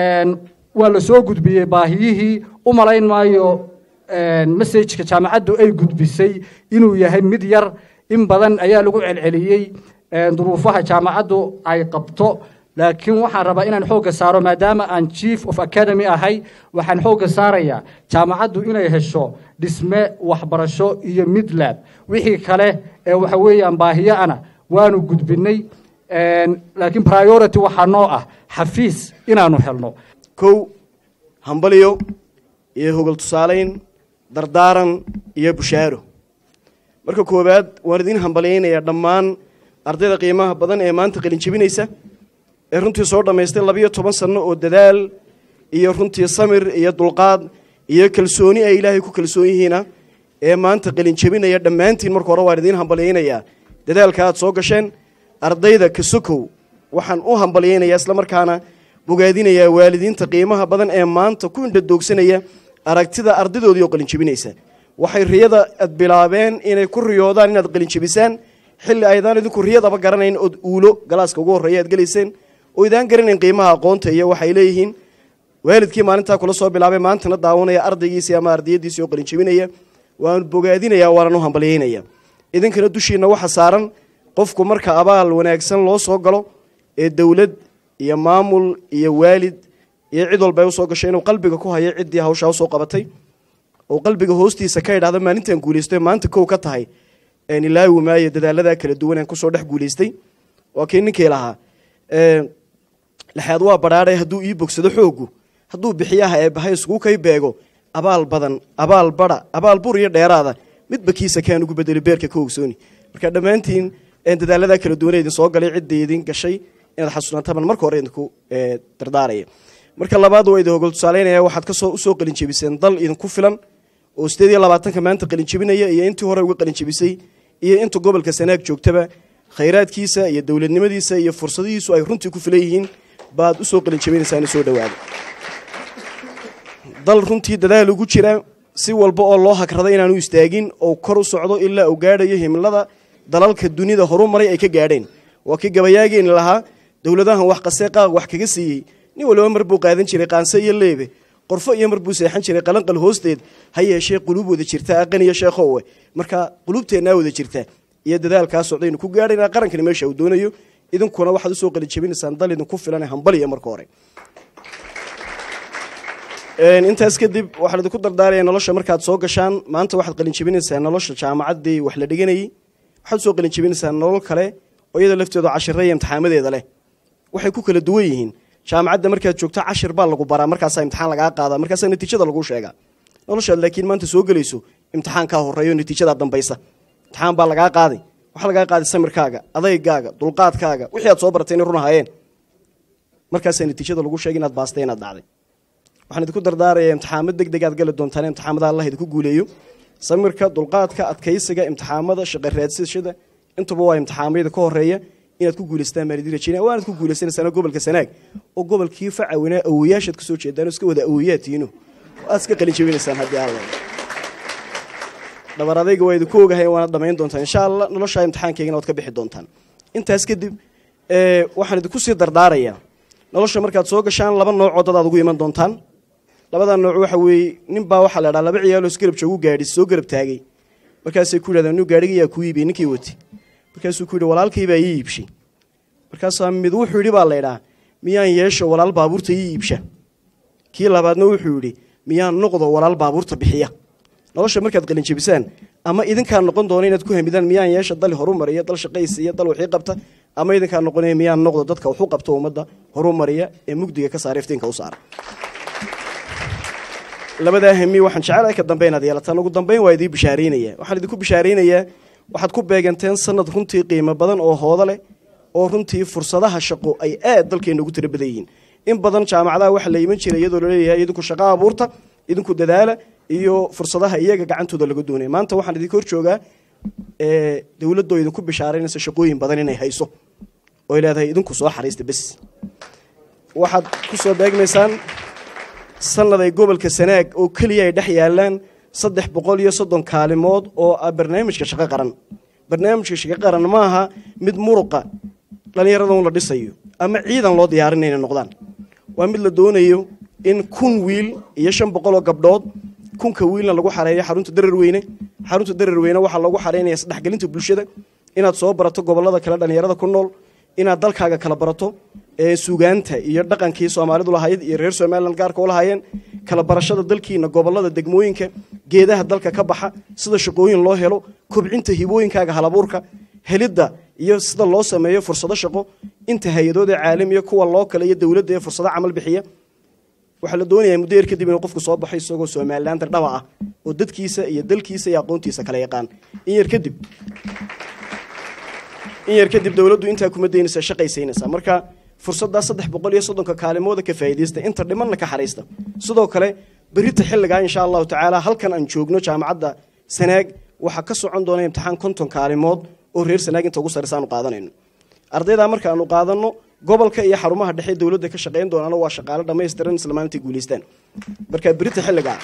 waa la soo gudbiyey baahiyihii u malayn maayo messajka jaamacaddu ay gudbisay inuu yahay mid yar in badan ayaa lagu celceliyey duruufaha jaamacaddu ay qabto laakiin waxaan rabaa inaan xoogga saaro maadaama aan chief of academy ahay waxaan xoogga saarayaa jaamacaddu inay hesho dhisme waxbarasho iyo midlab wixii kale ee waxa weeyaan baahiyo-ana waanu gudbinay laakiin priority waxaa noo ah xafiis inaanu helno kow hambalyo iyo hogol tusaalayn dardaaran iyo bushaaro marka koowaad waan idiin hambalyaynayaa dhammaan ardayda qiimaha badan ee maanta qalinjebinaysa ee runtii soo dhammaystay labiyo toban sanno oo dadaal iyo runtii samir iyo dulqaad iyo kalsooni ay ilaahay ku kalsoon yihiina ee maanta qalinjebinaya dhammaantiin marka hore waan idiin hambalyaynayaa dadaalka aad soo gasheen ardayda kasokow waxaan u hambalyaynayaa islamarkaana bogaadinayaa waalidiinta qiimaha badan ee maanta ku indhadoogsanaya aragtida ardaydoodii oo qalinjebinaysa waxay riyada ad bilaabeen inay ku riyoodaan inaad qalinjebisaan xilli aydaan idinku riyadaba garanayn ood uulo galaaska ugu horreeya aad gelayseen oo idaan garanayn qiimaha aqoonta iyo waxay leeyihiin waalidkii maalintaa kula soo bilaabay maantana daawanaya ardaygiisii ama ardayadiisii oo qalinjebinaya waan bogaadinayaa waanan u hambalyaynaya idinkana dushiinna waxa saaran qofku marka abaal wanaagsan loo soo galo ee dowlad iyo maamul iyo waalid iyo cid walba ay usoo gashay inuu qalbiga ku hayo ciddii hawshaa usoo qabatay oo qalbiga hoostiisa ka idhaahdo maalintan guulaysto maanta kow ka tahay ilaawi maayo dadaaladaa kala duwan aan kusoo dhex guulaystay waa kii ninkii lahaa lexaad waa badhaadhay hadduu ii bogsado xoogu hadduu bixiyaha eebbahay iskugu kay beego abaal badan abaal badha abaal bur iyo dheeraada midba kiisa kaan ugu bedeli beerka ka ogsooni marka dhammaantiin dadaaladaa kala duwan idin soo galay cidda idin gashay inaad xasuunaataban marka hore idinku dardaaraya marka labaad waa idin hogol tusaaleynaya waxaad kasoo usoo qalinjebiseen dal idinku filan oo sideed iyo labaatanka maanta qalinjebinaya iyo intii hore uga qalinjebisay iyo inta gobolka sanaag joogtaba khayraadkiisa iyo dowladnimadiisa iyo fursadihiisu ay runtii ku filan yihiin baad usoo qalinjebinaysaan soo dhawaada dal runtii dadaal ugu jira si walba oo loo hagrada inaanu istaagin oo kor u socdo ilaa uu gaadhayo himilada dalalka dunida horu maray ay ka gaadheen waa kii gabayaageeni lahaa dowladahan wax qasee qaaq wax kaga siiyey nin waliba mar buu qaadan jiray qaanse iyo leebe qorfo iyo mar buu seexan jiray qalanqal hoosteed ha yeeshee quluub wada jirta aqan iyo sheekhowe marka quluubteennaa wada jirta iyo dadaalkaa socdaynu ku gaadhaynaa qarankani meesha uu doonayo idinkuna waxaad usoo qalinjebinaysaan dal idinku filan hambaliya marka hore intaas kadib waxaa idinku dardaaraya nolosha markaad soo gashaan maanta waxaad qalinjebinaysaa nolosha jaamacaddii wax la dhiganayey waxaad usoo qalinjebinaysaa nolol kale oo iyada lafteedu cashira iyo imtixaamadeeda leh waxay ku kala duwan yihiin jaamacadda markaad joogto cashir baa lagu baraa markaasaa imtixaan lagaa qaada markaasaa natiijada laguu sheegaa noloshaad laakiin maanta soo gelayso imtixaankaa horeeyo natiijadaa dambaysa imtixaan baa lagaa qaaday waxaa lagaa qaaday samirkaaga adaygaaga dulqaadkaaga wixii aad soo baratay inay run ahaayeen markaasaa natiijada lagu sheegay inaad baastay inaad dhacday waxaan idinku dardaaraya imtixaamo deg deg aad gali doontaan imtixaamada allah idinku guuleeyo samirka dulqaadka adkaysiga imtixaamada shaqa raadsashada intuba waa imtixaamayada ka horeeya inaad ku guulaystaan baan idin rajeynaya waanaad ku guulaysanaysaan gobolka sanaag oo gobolkii facawinaa awoyaashaad kasoo jeedaan oo iska wada awoyaatiino aad iska qalin jebinaysaan haddii alla dhabar adayga waa idinku ogahay waanaad dhamayn doontaan insha allah noloshaa imtixaankeygana waad ka bixi doontaan intaas kadib waxaan idinku sii dardaarayaa nolosha markaad soo gashaan laba noocoo dad aad ugu iman doontaan labadaa nooc waxa weeye nin baa waxaa la dhaha laba ciyaaloo isgarab joogu gaadhi soo garab taagay markaasay ku yidhahdeen nu gaadhigayaa kuu iibiyey ninkii wati markaasuu ku yidhi walaalkay baa ii iibshay markaasaa mid wuxuu yidhi baa laydhaa miyaan yeesho walaal baabuurta ii iibsha kii labaadna wuxuu yidhi miyaan noqdo walaal baabuurta bixiya nolosha markaad qalinjebisaan ama idinkaa noqon doona inaad ku hamidaan miyaan yeesha dal horumariya dal shaqaysi iyo dal wixii qabta ama idinkaa noqonaya miyaan noqdo dadka waxu qabto ummadda horumariya ee mugdiga ka saara iftiinka u saara labadaa hami waxaan jecelahay ka dambe inaad yeelataan ugu dambeyn waa idii bishaaraynaya waxaan idinku bishaaraynayaa waxaad ku beeganteen sanad runtii qiimo badan oo hoodo leh oo runtii fursadaha shaqo ay aad dalkeena ugu tira badan yihiin in badan jaamacadaha waxa la iman jiray iyadoo laleeyahay idinku shaqo abuurta idinku dadaala iyo fursadaha iyaga gacantooda laga doonaya maanta waxaan idinka hor joogaa ee, dowladoo idinku bishaaraynaysa shaqooyin badan inay hayso oy leedahay idinku soo xariista bes waxaad ku soo beegmaysaan sanad ay gobolka sanaag oo keliya ay dhex yaalaan saddex boqol iyo soddon kaalimood oo ah barnaamijka shaqo qaran barnaamijka shaqo qaran ma aha mid muruqa dhallinyarada un la dhisayo ama ciidan loo diyaarinay inay noqdaan waa mid la doonayo in kun wiil iyo shan boqol oo gabdhood kunka wiilna lagu xareeyo xarunta dararweyne xarunta dararweyne waxaa lagu xareynaya isdhexgelinta bulshada inaad soo barato gobolada kale dhallinyarada ku nool inaad dalkaaga kala barato ee sugaanta iyo dhaqankii soomaalidu lahayd iyo reer somalilan gaarka u lahaayeen kala barashada dalkiina gobolada degmooyinka geedaha dalka ka baxa sida shaqooyin loo helo kobcinta hibooyinkaaga halabuurka helidda iyo sida loo sameeyo fursado shaqo inta hay-adooda caalamiya kuwa loo kale iyo dowladda ee fursado camal bixiya waxaa la doonayaa muddo yar kadib inuu qofku soo baxo isagoo somalilander dhaba ah oo dadkiisa iyo dalkiisa iyo aqoontiisa kala yaqaan in yar kadib in yar kadib dowladdu intaa kuma daynaysa shaqaysaynaysaa marka fursaddaa saddex boqol iyo soddonka kaalimooda ka faa'iidaysta inta dhimanna ka xariista sidoo kale berita xilligaa insha allahu tacaala halkan aan joogno jaamacadda sanaag waxaa ka socon doona imtixaan konton kaalimood oo reer sanaag inta ugu sarraysa aanu qaadanayno ardaydaa marka aanu qaadanno gobolka iyo xarumaha dhexe dowladda ka shaqayn doonana waa shaqaale dhammaystiran isla maalintai guulaystaan marka berita xilligaa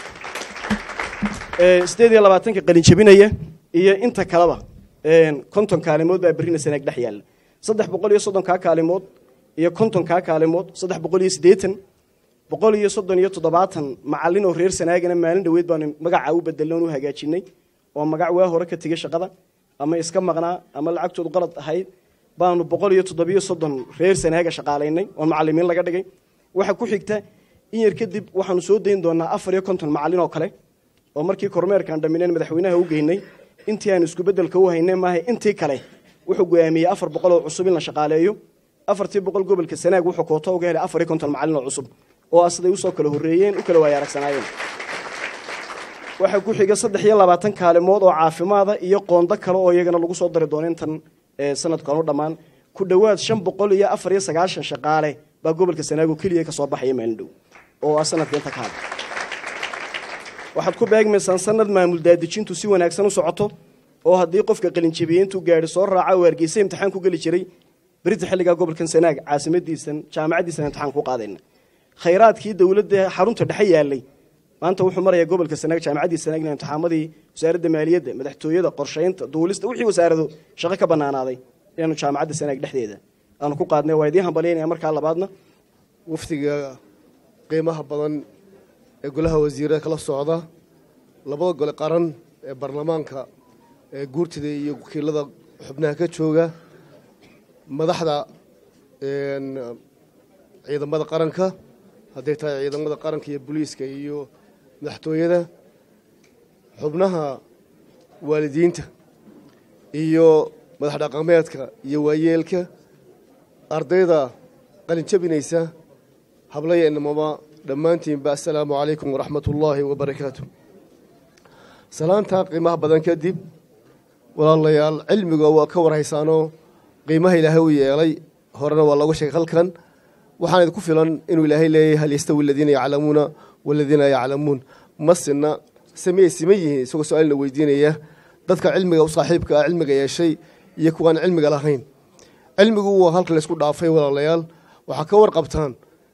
ee, sideed iyo labaatanka qalin jebinaya iyo inta kaleba een, konton kaalimood baa berrina sanaag dhex yaalla saddex boqol iyo soddonkaa kaalimood iyo kontonkaa kaalimood saddex boqol iyo siddeetan boqol iyo soddon iyo toddobaatan macallin oo reer sanaagana maalin dhoweed baanu magaca u bedelnoon u hagaajinay oo magac waa hore ka tegay shaqada ama iska maqnaa ama lacagtoodu qalad ahayd baanu boqol iyo toddobiyo soddon reer sanaaga shaqaalaynay oo macallimiin laga dhigay waxa ku xigta in yar kadib waxaanu soo dayn doonaa afar iyo konton macallin oo kale oo markii kormeerkaan dhamineen madaxweynaha u geynay intii aan isku beddelka u haynay maaha intii kale wuxuu go'aamiyey afar boqol oo cusub in la shaqaaleeyo afartii boqol gobolka sanaag wuxuu kooto uga helay afar iyo konton macallin oo cusub oo ah siday usoo kala horreeyeen u kala waaya aragsanaayeen waxaa ku xiga saddex iyo labaatan kaalimood oo caafimaada iyo qoondo kale oo iyagana lagu soo dari doono intan ee, sanadkan u dhammaan ku dhowaad shan boqol iyo afar iyo sagaashan shaqaale baa gobolka sanaago keliya ka soo baxaya maalin dhow oo ah sanadka inta ka hadla waxaad ku beegmaysaan sanad maamul daadejintu si wanaagsan u socoto oo haddii qofka qalinjebiyey intuu gaadhi soo raaca oo hargeysa imtixaan ku geli jiray berita xilligaa gobolkan sanaag caasimadiisan jaamacaddiisan imtixaan ku qaadayna khayraadkii dowladda xarunta dhexe yaalay maanta wuxuu marayaa gobolka sanaag jaamacaddii sanaagna imtixaamadii wasaaradda maaliyadda madaxtooyada qorshaynta duulista wixii wasaarado shaqo ka banaanaaday inaanu jaamacadda sanaag dhexdeeda aanu ku qaadnay waa idiin hambalyaynaya markaa labaadna wafdiga qiimaha badan ee golaha wasiirada kala socda labada gole qaran ee baarlamaanka ee guurtida iyo wakiilada xubnaha ka jooga madaxda een, ciidamada qaranka hadday tahay ciidamada qaranka iyo booliiska iyo madaxtooyada xubnaha waalidiinta iyo madax dhaqameedka iyo waayeelka ardayda qalin jabinaysa hablaya inamaba dhammaantiinba assalaamu calaykum waraxmat ullaahi wabarakaatu salaantaa qiimaha badan kadib walaalayaal cilmiga waa ka warhaysaanoo qiimaha ilaahay u yeelay horena waa looga sheegay halkan waxaan idinku filan inuu ilaahay leeyahay hal yastawi aladiina yaclamuuna waladiina laa yaclamuun ma sinna samiyay siman yihiin isagoo su-aalna weydiinaya dadka cilmiga u saaxiibka ah cilmiga yeeshay iyo kuwaan cilmiga lahayn cilmigu waa halka laysku dhaafay walaalayaal waxaa ka warqabtaan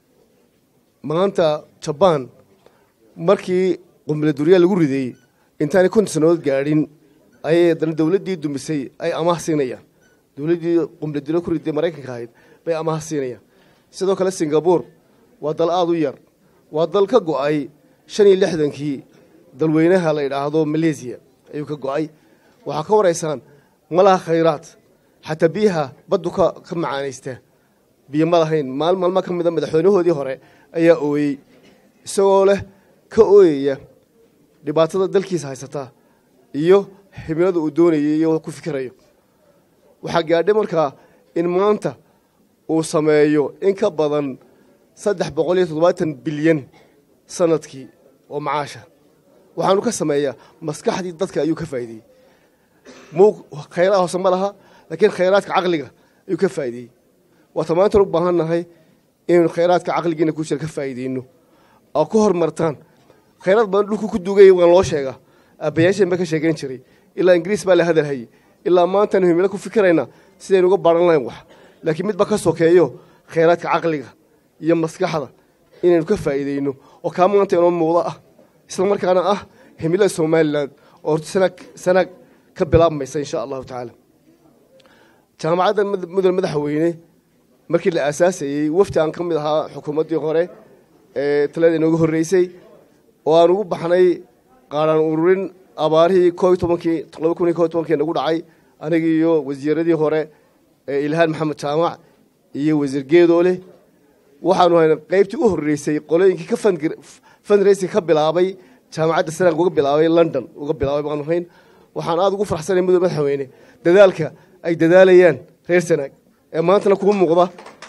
maanta jabaan markii qumle duryaa lagu riday intaanay konton sannadood gaadhin ayay haddana dowladdii dumisay ay amaah siinayaan dowladdii qumle durya ku riday maraykanka ahayd bay amaah siinayaan sidoo kale singabore waa dal aada u yar waa dal ka go'ay shan iyo lixdankii dalweynaha la yidhaahdo maleesiya ayuu ka go'ay waxaa ka waraysaan ma laha khayraad xataa biyaha baddu ka ka macaanaysta biyo ma lahayn maal maalmo ka mida madaxweynahoodii hore ayaa ooyey isagoo leh ka ooyaya dhibaatada dalkiisa haysata iyo himilada uu doonayay iyo ku fikirayo waxaa gaadhay markaa in maanta uu sameeyo in ka badan saddex boqol iyo toddobaatan bilyan sanadkii oo macaasha waxaanu ka sameeyaa maskaxdii dadka ayuu ka faa'iideyey muu khayraad hoose ma laha laakiin khayraadka caqliga ayuu ka faa'iideyey waata maanta u baahan nahay inaynu khayraadka caqligiina ku jira ka faa'iideyno oo ku horumartaan khayraad badan dhulku ku dugaya waan loo sheegaa aabbayaasheen ba ka sheegan jiray ilaa ingiriis baa la hadalhayay ilaa maantanu himilo ku fikiraynaa sidaynu uga baran lahayn wax laakiin midba ka sokeeyo khayraadka caqliga iyo maskaxda inaynu ka faa'iideyno oo kaa maanta inoo muuqdo ah isla markaana ah himilada somalilan oo horta sanag sanag ka bilaabmaysa insha allahu tacaala jaamacadda mud- mudane madaxweyne markii la aasaasayey wafdi aan ka mid ahaa xukuumaddii hore ee talada inooga horreysay oo aan ugu baxnay qaaraan ururin abaarihii koo iyo tobankii laba kun iyo koo iyo tobankii nagu dhacay anigii iyo wasiiradii hore ee ilhaan maxamed jaamac iyo wasiir geedoole waxaanu haynay qaybtii u horreysay qolooyinkii ka fundraising ka bilaabay jaamacadda sanag uga bilaabay london uga bilaabay baanu hayn waxaan aada ugu farxsanay mudane madaxweyne dadaalka ay dadaalayaan reer sanaag ee maantana kugu muuqda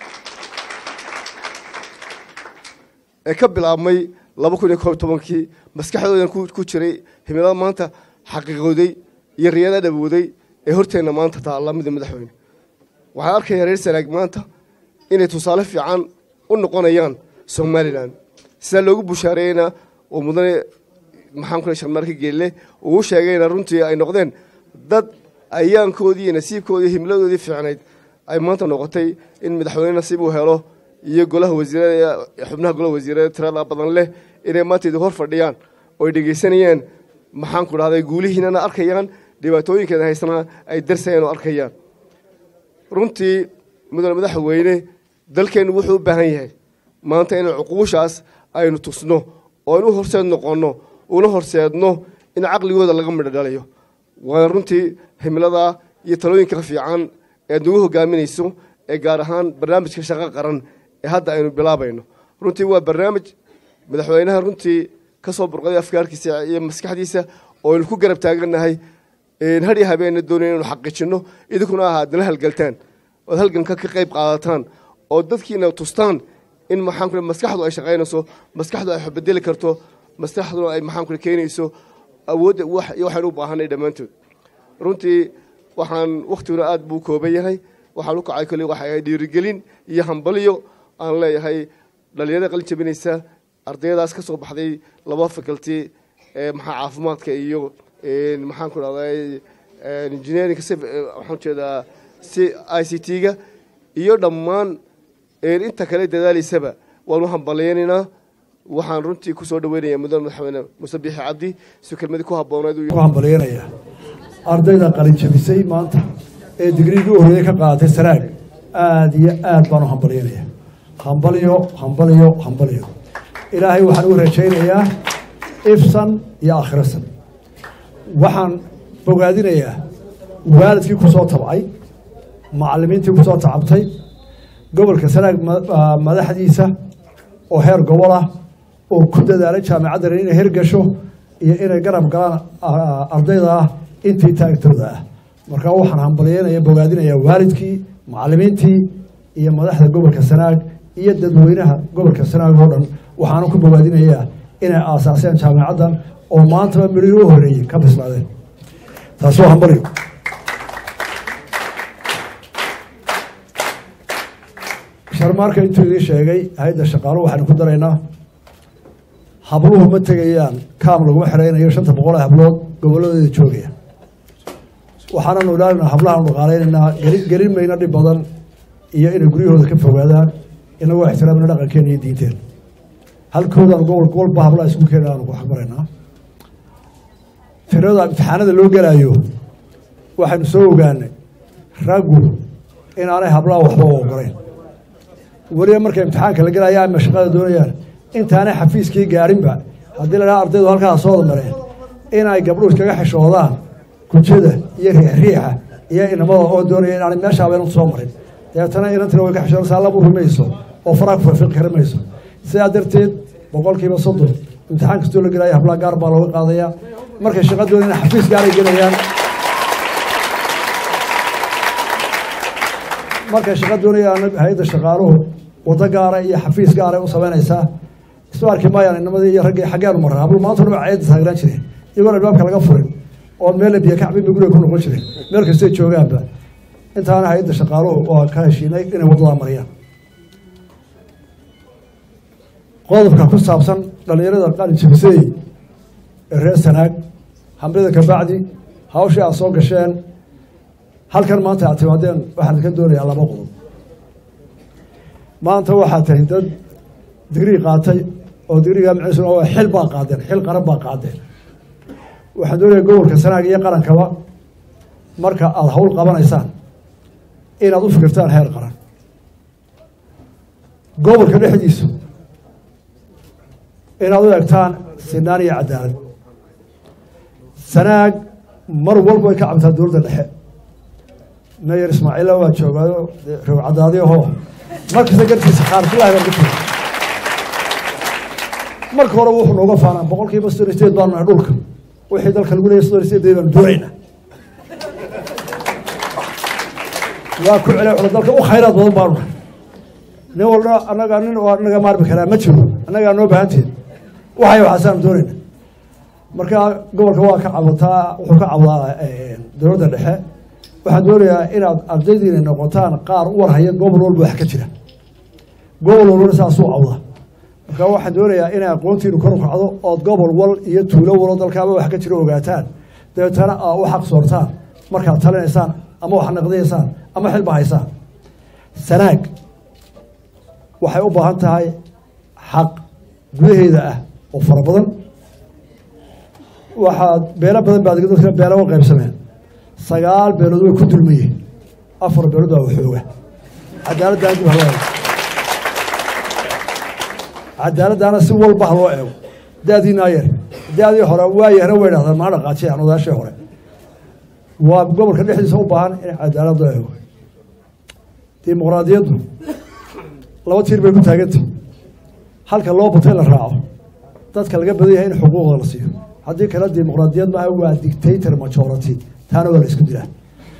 ee ka bilaabmay laba kun iyo koob iyo tobankii maskaxdoodan ku ku jiray himilada maanta xaqiiqooday iyo riyada dhabowday ee horteenna maanta taalla mida madaxweyne waxaan arkayaa reer sanaag maanta inay tusaale fiican u noqonayaan somalilan sidaa loogu bushaareeyeyna oo mudane maxaan ku sharmaarka geelle uu sheegayna runtii ay noqdeen dad ayaankoodii iyo nasiibkoodii himladoodii fiicnayd ay maanta noqotay in madaxweyne nasiib uu helo iyo golaha wasiirada xubnaha golaha wasiirada tirada badan leh inay maanta idin hor fadhiyaan oo ay dhegaysanayaan maxaan ku dhahday guulihiinana arkayaan dhibaatooyinkeeda haysana ay darsayaan oo arkayaan runtii mudane madaxweyne dalkeennu wuxuu u baahan yahay maanta in cuquushaas aynu tusno oo aynu u horseed noqonno una horseedno in caqligooda laga midho dhalayo waana runtii himilada iyo talooyinka fiican eed nagu hogaaminayso ee gaar ahaan barnaamijka shaqo qaran ee hadda aynu bilaabayno runtii waa barnaamij madaxweynaha runtii ka soo burqaday afkaarkiisa iyo maskaxdiisa oo aynu ku garab taagannahay hadhi habeenna doonay inaynu xaqiijinno idinkuna aha adala halgaltaan ood halganka ka qayb qaadataan oo dadkiina tustaan in maxaan kule maskaxdu ay shaqaynayso maskaxdu ay bedeli karto maskaxduna ay maxaan kule keenayso awoodda wax iyo waxaynu u baahanay dhammaantood runtii waxaan wakhtiguna aad buu kooban yahay waxaan u kacay kolley waxay ahayd dhiirigelin iyo hambalyo aan leeyahay dhalinyarada qalin jabinaysa ardayadaas ka soo baxday laba faculty ee maxaa caafimaadka iyo maxaan ku dhahday engineering waxaan jeedaa si i c t-ga iyo dhammaan inta kale dadaalaysaba waan u hambalyaynaynaa waxaan runtii ku soo dhaweynayaa mudane madaxweyne muuse biixi cabdi si kelmadii ku habbooneed ku hambalyaynaya ardayda qalinjabisay maanta ee digriigii u horreeyey ka qaadatay sanaag aada iyo aad baan u hambalyaynaya hambalyo hambalyo hambalyo ilaahay waxaan u rajaynayaa ifsan iyo akhirasan waxaan bogaadinayaa waalidkii ku soo tabcay macallimiintii ku soo tacabtay gobolka sanaag madaxdiisa oo heer gobol ah oo ku dadaalay jaamacaddan inay hergasho iyo inay garab galaan ardayda ah intii taagtooda ah marka waxaan hambalyeynaya bogaadinayaa waalidkii macallimiintii iyo madaxda gobolka sanaag iyo dadweynaha gobolka sanaag oo dhan waxaana ku bogaadinayaa inay aasaaseen jaamacaddan oo maantaba midhihii u horreeyey ka bislaadeen taasi waa hambalyo sharmaarka intuu idiin sheegay hay-adda shaqaaluhu waxaanu ku daraynaa habluhu ma tegayaan kaam laguma xeraynayo shanta boqol ee hablood gobolladooda joogaya waxaananu ilaalinaa hablahaanu dhaqaalaynaynaa gelin mayna dhib badan iyo inay guryahooda ka fogaadaan inagoo ixtiraamina dhaqankeena iyo diinteena halkoodaan gobol gobolba hablaha isku keena aanu ku xaqmaraynaa tirada imtixaanada loo gelaayo waxaynu soo ogaanay raggu inaanay hablaha waxba u ogolayn weliba marka imtixaanka la gelaya ama shaqada doonayaan intaanay xafiiskii gaarinba haddii la dhaha ardaydu halkaa soo mareen inay gabdhuhu iskaga xishoodaan kujada iyo riixriixa iyo inamada oo doonaya inaanay meeshaaba inantu soo marin dabeetana inantina way ka xishoonaysaa labu rumayso oo faraa ku farfiqi kari mayso sidaa darteed boqolkiiba soddon imtixaan kastoo la gelaya hablaha gaar baa looga qaadayaa markay shaqa doonayaan xafiis gaaray gelayaan markay shaqa doonayaan hay-adda shaqaaluhu waddo gaara iyo xafiis gaaray u samaynaysaa isma arki maayaan inamadii iyo raggii xaggeenu marra hablu maanta dhuma ceedda taagnaan jireen iyagoon albaabka laga furin oo meel biyo kacbinba guriga ku noqon jireen meel kastay joogaanba intaana hay-adda shaqaaluhu oo ka heshiinay inay waddadaa mariyaan qodobka ku saabsan dhallinyarada qalin jabisay ee reer sanaag hamrida kabacdi hawshii aad soo gasheen halkan maanta aad timaadeen waxaan ka doonayaa laba qodob maanta waxaad tahay dad digrii qaatay oo digriga micnihiisu waa xil baa qaadeen xil qaran baa qaadeen waxaan doonayaa gobolka sanaag iyo qarankaba marka aada hawl qabanaysaan inaad u fikirtaan heer qaran gobolka dhexdiisu inaad u egtaan sinaan iyo cadaalad sanaag mar walba way ka cabtaa dowladda dhexe mayor ismaaciilla waa joogaayo roog cadaadiyahoo markasta gartiisa khaarjilahi baan ku jira marka hore wuxuu nooga faanaa boqol kiiba soddon sideed baanu nahay dhulka wixii dalka lagu leeyahy soddon sideed baanu doonaynaa waa ku celay cula dalka u khayraad badan baanu nahay nin walba annaga nin oo anaga maarmi karaa ma jiro annagaa noo baahanteed waxay waxaasaanu doonayna marka gobolka waa ka cabataa wuxuu ka cabdaa dowladda dhexe waxaan doonayaa inaad ardaydiina noqotaan qaar u warhaya gobol walba wax ka jira gobol walbana saasuu cabdaa marka waxaan doonayaa inay aqoontiinu kor u kacdo ood gobol wal iyo tuulo walo dalkaaba wax ka jira ogaataan dabeetana aa u xaq soortaan markaad talinaysaan ama wax naqdiyaysaan ama xilba haysaan sanaag waxay u baahan tahay xaq gudaheeda ah oo fara badan waxaad beelo badan baad dadka beelo u qaybsameen sagaal beelood way ku dulmayeen afar beelood baa waxooga cadaaladdaana dib haloo eego cadaaladdaana si walba ha loo eego da-diinaa yar da-dii hore waa yahna way dhahdaan maa dhaqaajiyaan odaashii hore waa gobolka dhexdiisa u baahan in cadaalad loo eego dimuqraadiyaddu laba tiir bay ku taagantah halka loo batay la raaco dadka laga badan yahay in xuquuqda la siiyo haddii kale dimuqraadiyad maaha waa dictator majority taana waa la isku dilaa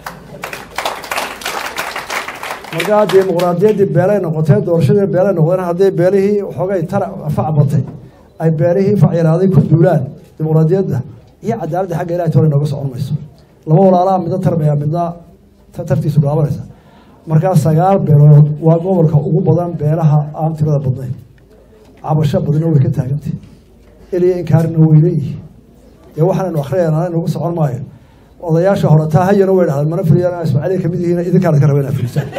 markaa dimuqraadiyaddii beelay noqotee doorashadii beelay noqdeen haddii beelihii waxoogay tara fac batay ay beelihii fac yaraaday ku duulaan dimuqraadiyadda iyo cadaaladda xagga ilahay tole nooga socon mayso laba walaalaha midna tarbaya midna tartiisu bilaabanaysa markaa sagaal beelood waa gobolka ugu badan beelaha aan tirada badnayn cabasho badino way ka taagantay eliya inkaarina way leeyihiin dee waxaanaynu akhriyayna inagu socon maayo odayaasha hore taa hayana way dhahdeen mana filiyaan ismaaciiliya kamid yihiin idinkaana ka raba inaa filisaan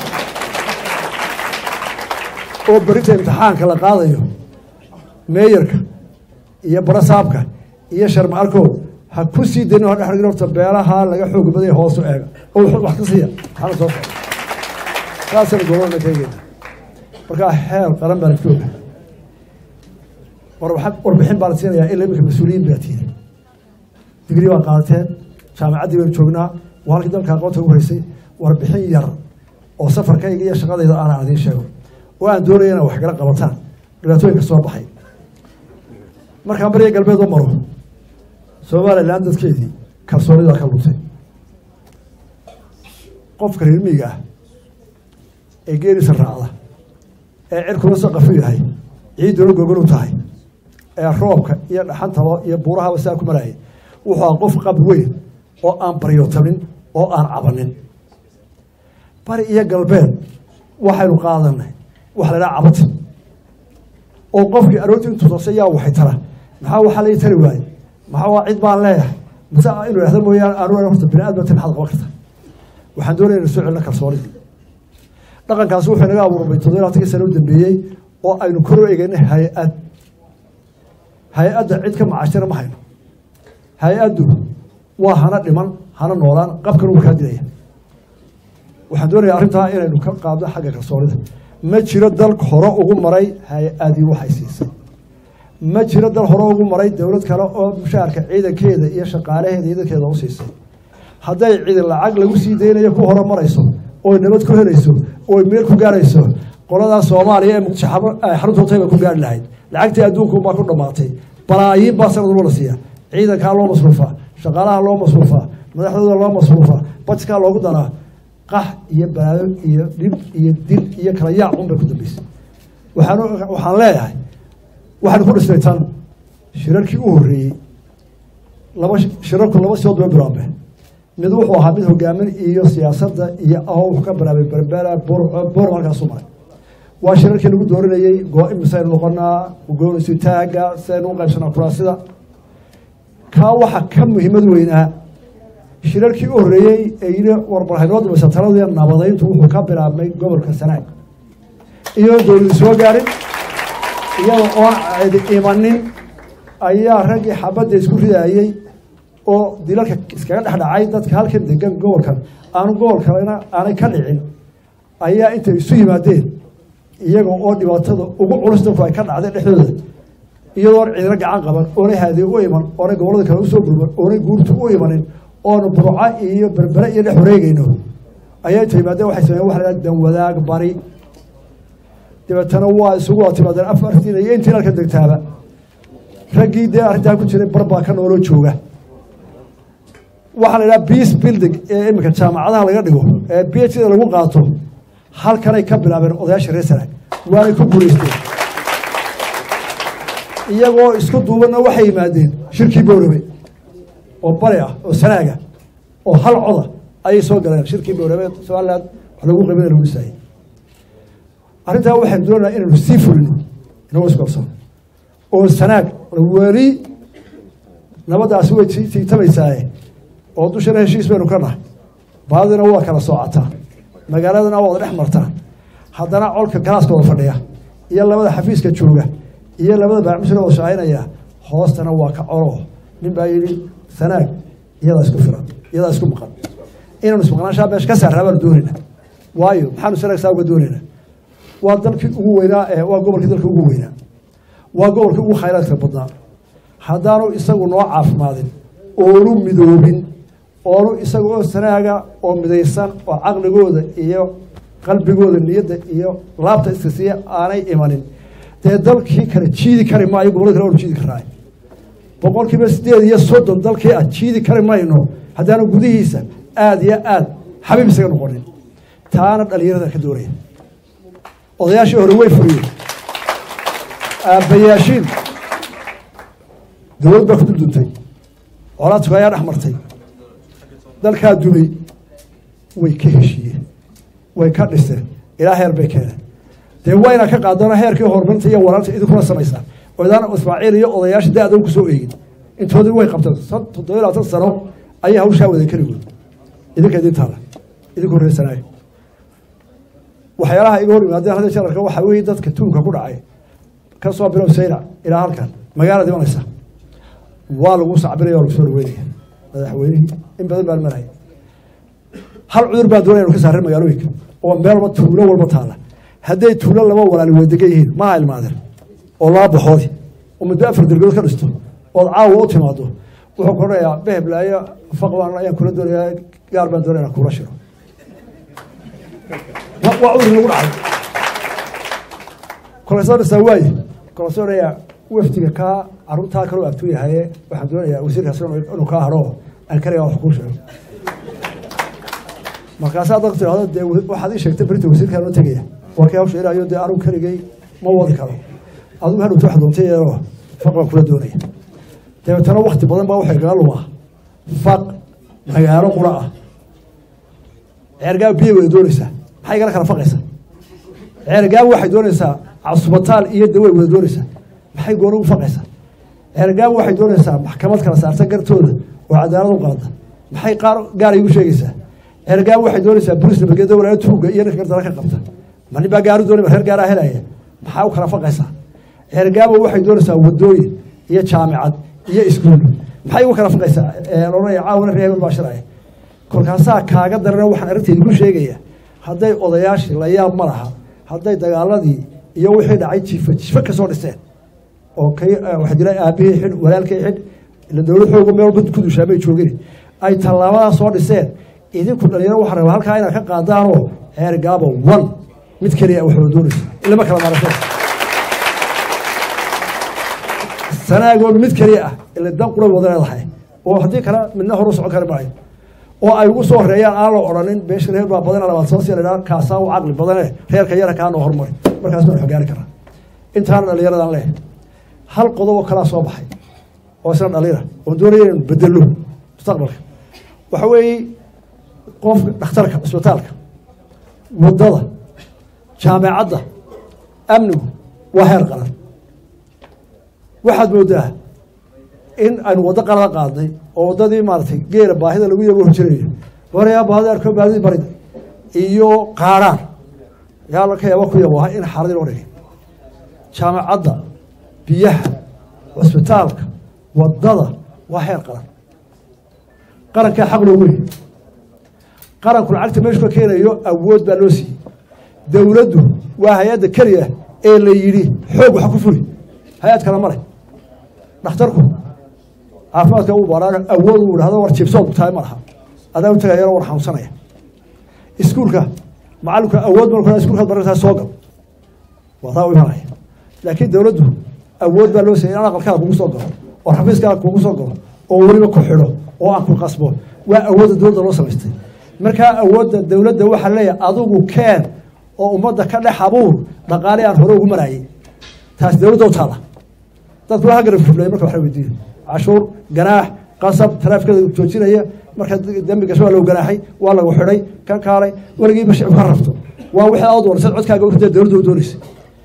oo berinta imtixaanka la qaadayo meeyarka iyo barasaabka iyo sharma arkood ha ku sii danin ha dhexdhigin horta beelaha laga xoog badaya hoosu eega oo wax ka siiya maxaana soo socda saasaynu gobolna ka eegeyna markaa heer qaran baan isku oga warbixin baa la siinayaa ila iminka mas-uuliyiin baa tiiri digrii baa qaadateen jaamacaddii baynu joognaa waa halkii dalka aqoonta ugu haysay warbixin yar oo safarkayga iyo shaqadayda aanan idiin sheego oo aan doonaya inaa wax kala qabataan dhibaatooyinka soo baxay markaan bariga galbeed u maro somalilan dadkeedii kalsoonidaa ka luntay qofka reer miyiga ah ee geeriisa raacda ee cirkuna saqafu yahay ciidduna gogolu tahay ee roobka iyo dhaxantaba iyo buurahaba saa ku maraayay wuxuu aha qof qab weyn oo aan baryootamin oo aan cabanin bari iyo galbeed waxaynu qaadanay waxa la dhaha cabati oo qofkii aroortii intuu toosay yaa waxay tara maxaa waxaa lai tari waaye maxaa waa cid baan leeyahay mase inuu ihahdo mooyaane aanu horta bini aadmata maxaad qaban karta waxaan doonaya inu soo celina kalsoonidii dhaqankaasi wuxuu inaga abuurmay toddoba labaatankii sano u dambeeyey oo aynu kor u egeynay hay-ad hay-adda cid ka macashira ma hayno hay-addu waa hana dhiman hana noolaan qabkan uu kaa dilaya waxaan doonaya arrintaa inaynu ka qaadno xagga kalsoonida ma jiro dal hore ugu maray hay-adii waxay siisay ma jiro dal hore ugu maray dowlad kale oo mushaharka ciidankeeda iyo shaqaalaheeda iyo dadkeeda u siisay hadday ciidan lacag lagu sii daynayo ku hore marayso oy nabad ku helayso oy meel ku gaarayso qoladaa soomaaliya ee muqdisho xaruntootay bay ku gaari lahayd lacagtii adduunkuunbaa ku dhammaatay balaayiin baa sanad walba la siiya ciidankaa loo masruufaa shaqaalaha loo masruufaa madaxdooda loo masruufaa bajkaa loogu daraa qax iyo balaayo iyo dhib iyo dil iyo kala yaac un bay ku dambeysay waxaan waxaan leeyahay waxaan ku dhisnay tan shirarkii u horreeyey laba shirarku laba sidood bay bilaabeen mid wuxuu ahaa mid hogaamin iyo siyaasadda iyo ahoo wuxuu ka bilaabay berbera bor boor halkaasu maray waa shirarkii lagu dooranayey go-imisaynu noqonaa goonisu taaga sidaynu u qaybsanaa kuraasida kaa waxa ka muhiimad weynaa shirarkii u horreeyey ee yidhi warbarhaynoo dambaysa taladii nabadayntu wuxuu ka bilaabmay gobolka sanaag iyadoon dowladu soo gaarin iyada oon cidi imanin ayaa raggii xabadda isku ridaayey oo dilalka iskaga dhex dhacay dadka halkan degan gobolkan aanu gobol kalena aanay ka dhicin ayaa intay isu yimaadeen iyaga oo dhibaatada ugu culus dadku ay ka dhacday dhexdooda iyadoon cidina gacan qaban oonay haadiye u iman oonay gobollada kale usoo gurman oonay guurtu u imanin oonu burco iyo berbere iyo dhex wareegayno ayaa inta yimaadeen waxay sameyen waxa la dhaha danwadaag bari dabeetana waa isugu wada timaadeen afartiin iyo intii halka degtaaba raggii dee arrintaa ku jiray bar baa ka nooloo jooga waxaa la idhaha peace building ee iminka jaamacadaha laga dhigo ee b h da lagu qaato halkanay ka bilaabeen odayaasha reer sanaag waanay ku guulaysteen iyagoo isku duubanna waxay yimaadeen shirkii bowrabe oo bari ah oo sanaaga oo hal coda ayay soo galeen shirkii bowrabe somaliland wax lagu qabin lagu dhisaayey arrintaa waxaynu doonaynaa inaynu sii fulino inagoo iskorsan oo sanaag weli nabaddaasi way sii tiitabaysaaye oo dushana heshiis baynu ka nahay baadina waa kala soocataa magaaladana waa wada dhex martaa haddana colka galaaska wada fadhiya iyo labada xafiiska jooga iyo labada baacmisna wada shaqaynaya hoostana waa ka colo nin baa yidhi sanaag iyadaa isku filan iyadaa isku maqan inaanu ismaqnaanshaa meesha ka saarraa baanu doonaynaa waayo maxaanu sanaag saa uga doonaynaa waa dalkii ugu weynaa ee waa gobolkii dalka ugu weynaa waa gobolkii ugu khayraadka badnaa haddaanu isagu noo caafimaadin oonu midoobin oonu isaga oo sanaaga oo midaysan oo caqligooda iyo qalbigooda niyadda iyo laabta iska siiya aanay imanin dee dalkii kale jiidi kari maayo gobolada kale oonu jiidi karnaay boqol kiiba sideed iyo soddon dalkii ah jiidi kari mayno haddaanu gudihiisa aada iyo aad xabiib isaga noqonin taana dhalinyarada ka doonaya odayaashii hore way furiyeen aabbayaashiin dowlad baa ku dulduntay colaadku ayaa dhex martay dalkaa dumay way ka heshiiyeen way ka dhiseen ilaa heer bay keeneen dee waa inaa ka qaadana heerkii horumarinta iyo waraanta idinkuna samaysaa oo idaan ismaaciil iyo odayaasha da-da ku soo eegin intoodii way qabteen toddoba iyo labaatan sano ayay hawshaa wadan keligood idinka idin taala idinku horreysanaayo waxyaalaha iga hor yimaadeen hadda jararka waxaa weeye dadka tuulka ku dhacay ka soo bilow saylac ilaa halkan magaalada imanaysa waa lagu sacbinaya waa lagu soo dhaweynaya madaxweynihii in badan baan maraya hal cudur baan doonaya inu ka saareen magaalooyinka oo meel walba tuulo walba taala hadday tuulo laba walaali wadadegan yihiin maha ilmaadeen oo laba baxoodi oo muddo afar dergood ka dhisto ood caawa u timaado wuxuu ku odhanayaa beheblaayo faqbaan ayaan kula doonayaa gaar baan doonaya inaan kula shiro waa cudur lagu dhacay kolesoo dhisaa waaye kolesoo odhanayaa wafdiga kaa carruurtaa kaloo abtuu yahaye waxaan doonayaa wasiirkaas inuu kaa haro aan kaligaa wax kuu sheego markaasaa dadku tirahdo dee waxaad ii sheegtay berinta wasiirkaa noo tegaya waa kii hawsha ilaayo dee anugu keligay ma wadi karo adigu hadhowta wax doontay iyadoo faq baan kula doonaya dabeetana wakti badan baa waxay kaga lumaa faq magaalo qura ah ceergaab biyay wada doonaysaa maxay igala kala faqaysaa ceergaab waxay doonaysaa casubataal iyo daway wada doonaysaa maxay gooni u faqaysaa ceergaab waxay doonaysaa maxkamad kala saarta gartooda oo cadaalad u qaada maxay qaar gaar igu sheegaysaa ceergaab waxay doonaysaa bolis nabadgeeda walaayo tuuga iyo ninka gardara ka qabta ma nin baa gaaru doonay reer gaaraa helaya maxaa u kala faqaysaa ceergaabo waxay doonaysaa wadooyin iyo jaamicad iyo iskuul maxay ugu kala faqaysaa loodhanaya caawana reer hebel baa shiraya kolkaasaa kaaga darana waxaan arrinteedi ku sheegaya hadday odayaashii la yaab ma laha hadday dagaaladii iyo wixii dhacay jiifa jiifa ka soo dhiseen oo kay waxa jira aabihii xidh walaalkay xidh ila dowlad xooga meel walba ku dushaamay joogin ay tallaabadaa soo dhiseen idinku dhalinyaro waxaa rabaa halkaa inaad ka qaadaanoo ceer gaabo one mid keliya waxba doonaysa ilama kala maarashay sanaagoo mid keliya ah ila dan qura wada leedahay oo haddii kale midna hor u socon kari maayo oo ay ugu soo horeeyaan aan la odhanin beesha reer baa badana labaad soo sii ladhaa kaasaa u caqli badane reerka yara kaa noo hormari markaas baan xogaari karaa intaana dhallinyaradan leh hal qodob oo kalaa soo baxay oo isna dhaliira oon doonaya inaynu bedelo mustaqbalka waxa weeye qofka dhakhtarka cisbitaalka waddada jaamacadda amnigu waa heer qaran waxaad moodaa in aynu waddo qalada qaadnay oo waddadii maaratay geela baahida lagu yabo horjirayo warayaa baahida arko baadidii barida iyo qaadhaan yaa la ka yaaba ku yabo in xaaladii loo dhigay jaamacadda biyaha cusbitaalka waddada waa heer qaran qarankaa xaq loogu leeyay qaranku lacagta meeshu ka keenayo awood baa loo siiyey dowladdu waa hay-adda keliya ee la yidhi xoog waxa ku fuli hay-ad kale male dhakhtarku caafimaadka uu baaraan awood uu idhahdo war jibsood tahay ma laha adaa u tagayana war xanuunsanaya iskuulka macalinku awood marku iskulkaad barantaa soo gal waa taa u imanaya laakiin dowladdu awood baa loo siiyay in aqalkaada kugu soo galo oo xafiiskaada kugu soo galo oo weliba ku xidho oo aan ku qasbo waa awoodda dowladda loo samaystay markaa awoodda dowladda waxaa leeyahay adigu keen oo ummadda ka dhex abuur dhaqaale aan hore ugu maraayay taas dowladda u taala dadku waa garab fublay marka wax la weydiiyo cashuur ganaax qasab taraafikada joojinaya marka dembi gasho waa lagu ganaaxay waa lagu xidhay kan kaalay weligiiba shicib ka rabto waa wixii aad warsad codkaaga urtee dowladda u doonaysa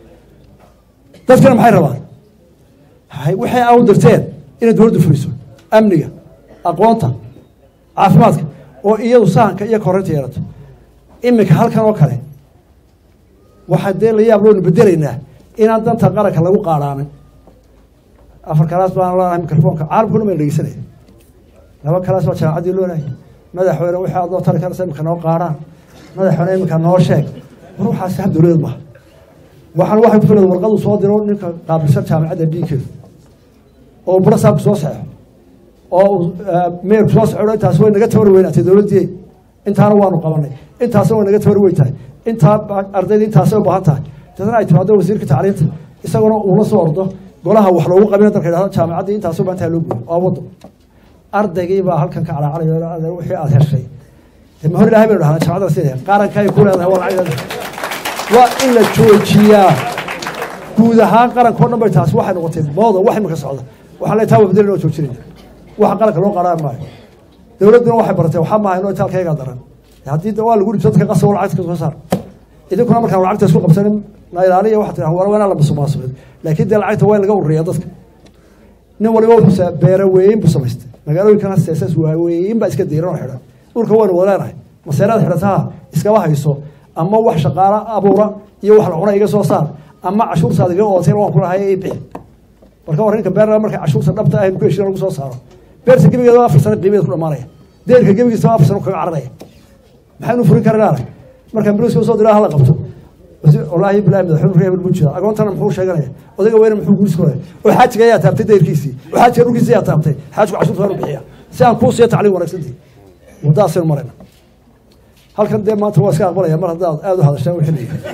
dadkana maxay rabaan waxay aa u dirteen inay dowladdu fuliso amniga aqoonta caafimaadka oo iyadu sahanka iyo korinta yeelato iminka halkan oo kale waxaa dee la yaab loonu bedelaynaa inaan danta qaranka lagu qaadhaanin afar kalaas baan leenahay mikrofoonka caalamkuna mayna dhegeysanaya laba kalaas baa jaamacaddii loonahay madaxweyne wixii aad noo tari karaysa iminka noo qaadhaan madaxweyne iminka noo sheeg war waxaasi hab dowladeed maaha waxaan waxay ku filada warqadu soo diro ninka qaabilsan jaamacadda dhiinkeedu oo buro saabku soo saxo oo meerku soo saxo intaas way naga tabar weynaatay dowladdii intaana waanu qabanay intaasna way naga tabar weyn tahay intaa ardayda intaasay u baahan tahay dadna ay timaado wasiirka tacliinta isaguna uula soo ordo golaha wax loogu qabina dalka yidhahdo jaamacaddii intaasoo baa intaa loo guyo waa waddo ardaygii baa halkan ka calaacalayo wixii aad heshay de ma hor ilahay baynu dhahnaa jaamacadda sida qaranka ay ku leedahay waa lacag waa in la joojiyaa guud ahaan qaranka o dhan bay taasi waxay noqotay mooda wax imika socda waxaa le taa wabdelin oo joojinayna waxa qaranka loo qaadhaan maayo dowladduna waxay baratay waxaa maaha inoo itaalkaygaa daran haddii waa lagu dhibso dadka qasabo lacagta ka soo saar idinkuna markaan lacagta isku qabsanin na ilaaliya waxaa tiraa war wanaa la musuqmaasuqin laakiin dee lacagta waa in laga ururiyaa dadka nin waliba wuxuu beera weyn buu samaystay magaalooyinkana seesas waaweyn baa iska diiran oo xidhan dhulka waynu wada leenahay maseerada xidhataha iskaba hayso ama wax shaqaalo abuura iyo wax la cuna iga soo saar ama cashuurtaada iga ootay waan ku lahay bixi marka war ninka beerna marka cashuurta dhabta ah ku heshiina lagu soo saaro beerta gebigeeda afar sano qiimadeed ku dhamaanaya deerka gebigiisa afar sano kaga cararaya maxaynu furin karinaana marka biliska usoo diraa hala qabto wallaahi bilahi madaxweyne reebel buu jira agoontana muxuu sheeganaya odayga weyne muxuu guuris koraya oo xaajiga ayaa taabtay deyrkiisii oo xaajiga dhulkiisii ayaa taabtay xaajku cashuurta waanu bixiya si aan kuu siiyo tacliim wanaagsantii waddaasaynu marayna halkan dee maanta waa iska aqbalaya mar haddaad aada u hadashaan wixii la yidhi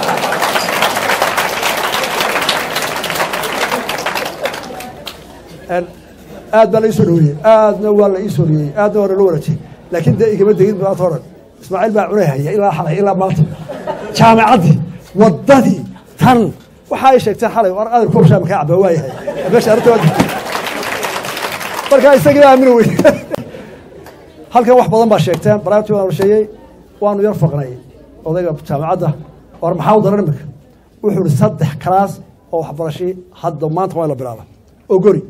aad baa la iisoo dhaweeyey aadna waa la iisoo dhiyey aadna waa nala wanaajiyey laakiin dee igama degin maanta o dhan ismaaciil baa cunay haya ilaa xalay ilaa maanta jaamacaddii waddadii tan waxa ay sheegteen xalay war adar koob shaama kaa cabaa waayahay meesha arrinta waa jirtay markaa isagii baa aamina wey halkan wax badan baa sheegteen baraartii waan sheegay waanu yar faqnay odayga jaamacadda war maxaa u daran imika wuxuu ihi saddex kalaas oo waxbarashii hadda maanta waa in la bilaaba oo gori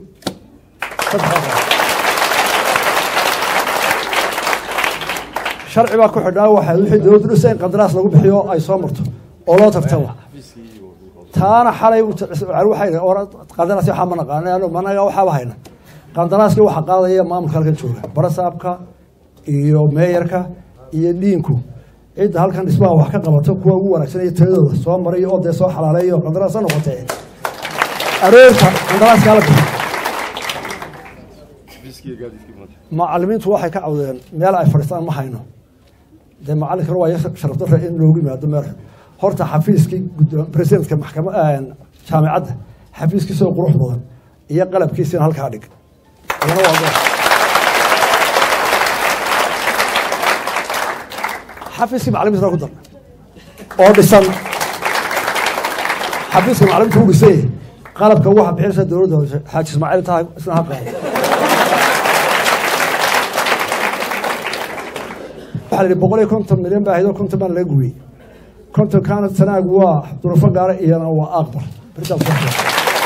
sharci baa ku xidhnaa waxa wixii dowladdu dhisa in qandaraas lagu bixiyo ay soo marto oo loo tartamo taana xalay waxay qandaraas waxaa ma naqaana managa waxaaba hayna qandaraaskii waxaa qaadaya maamulka halkan jooga barasaabka iyo meeyarka iyo dhiinku cidda halkan dhismaha wax ka qabato kuwa ugu wanaagsan iyo tayadooda soo maray oo dee soo xalaaleeyo qandaraasa noqotee aroorta qandaraaska la bixiyo macalimiintu waxay ka cawdeen meel ay fadhiistaan ma hayno dee macalinkana waa sharafdara in loogu yimaado meel horta xafiiskii presidentka maxkama jaamicadda xafiiskiisoo qurux badan iyo qalabkiisina halkaa dhig xafiiskii macalimiinta ku dar oo dhisan xafiiska macalimiinta u dhisay qalabka waxa bixinaysa dowladda xaaji ismaaciil taha isna ha qaado waxaa la yidhi boqol iyo konton milyan baa ahayd oo konton baan laga gubiyey konton kaanad sanaag waa durufo gaara iyana waa aqbal Beritaan soo sheegay.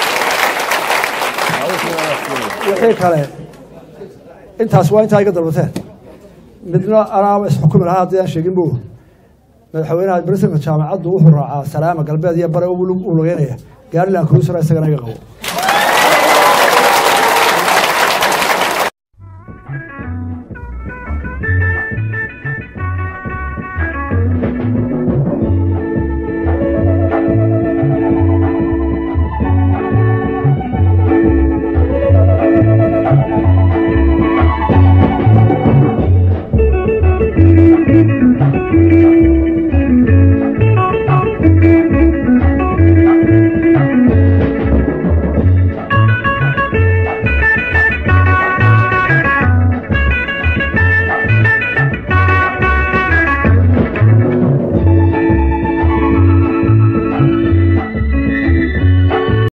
wixii kale intaas waa intaa iga dalbateen midna anaaba isxukumi lahaa haddii aan sheegin bu madaxweynaha barisanka jaamacaddu wuxuu raacaa salaama galbeed iyo bare uu lugeynaya gaariland cruiser isagana iga qabo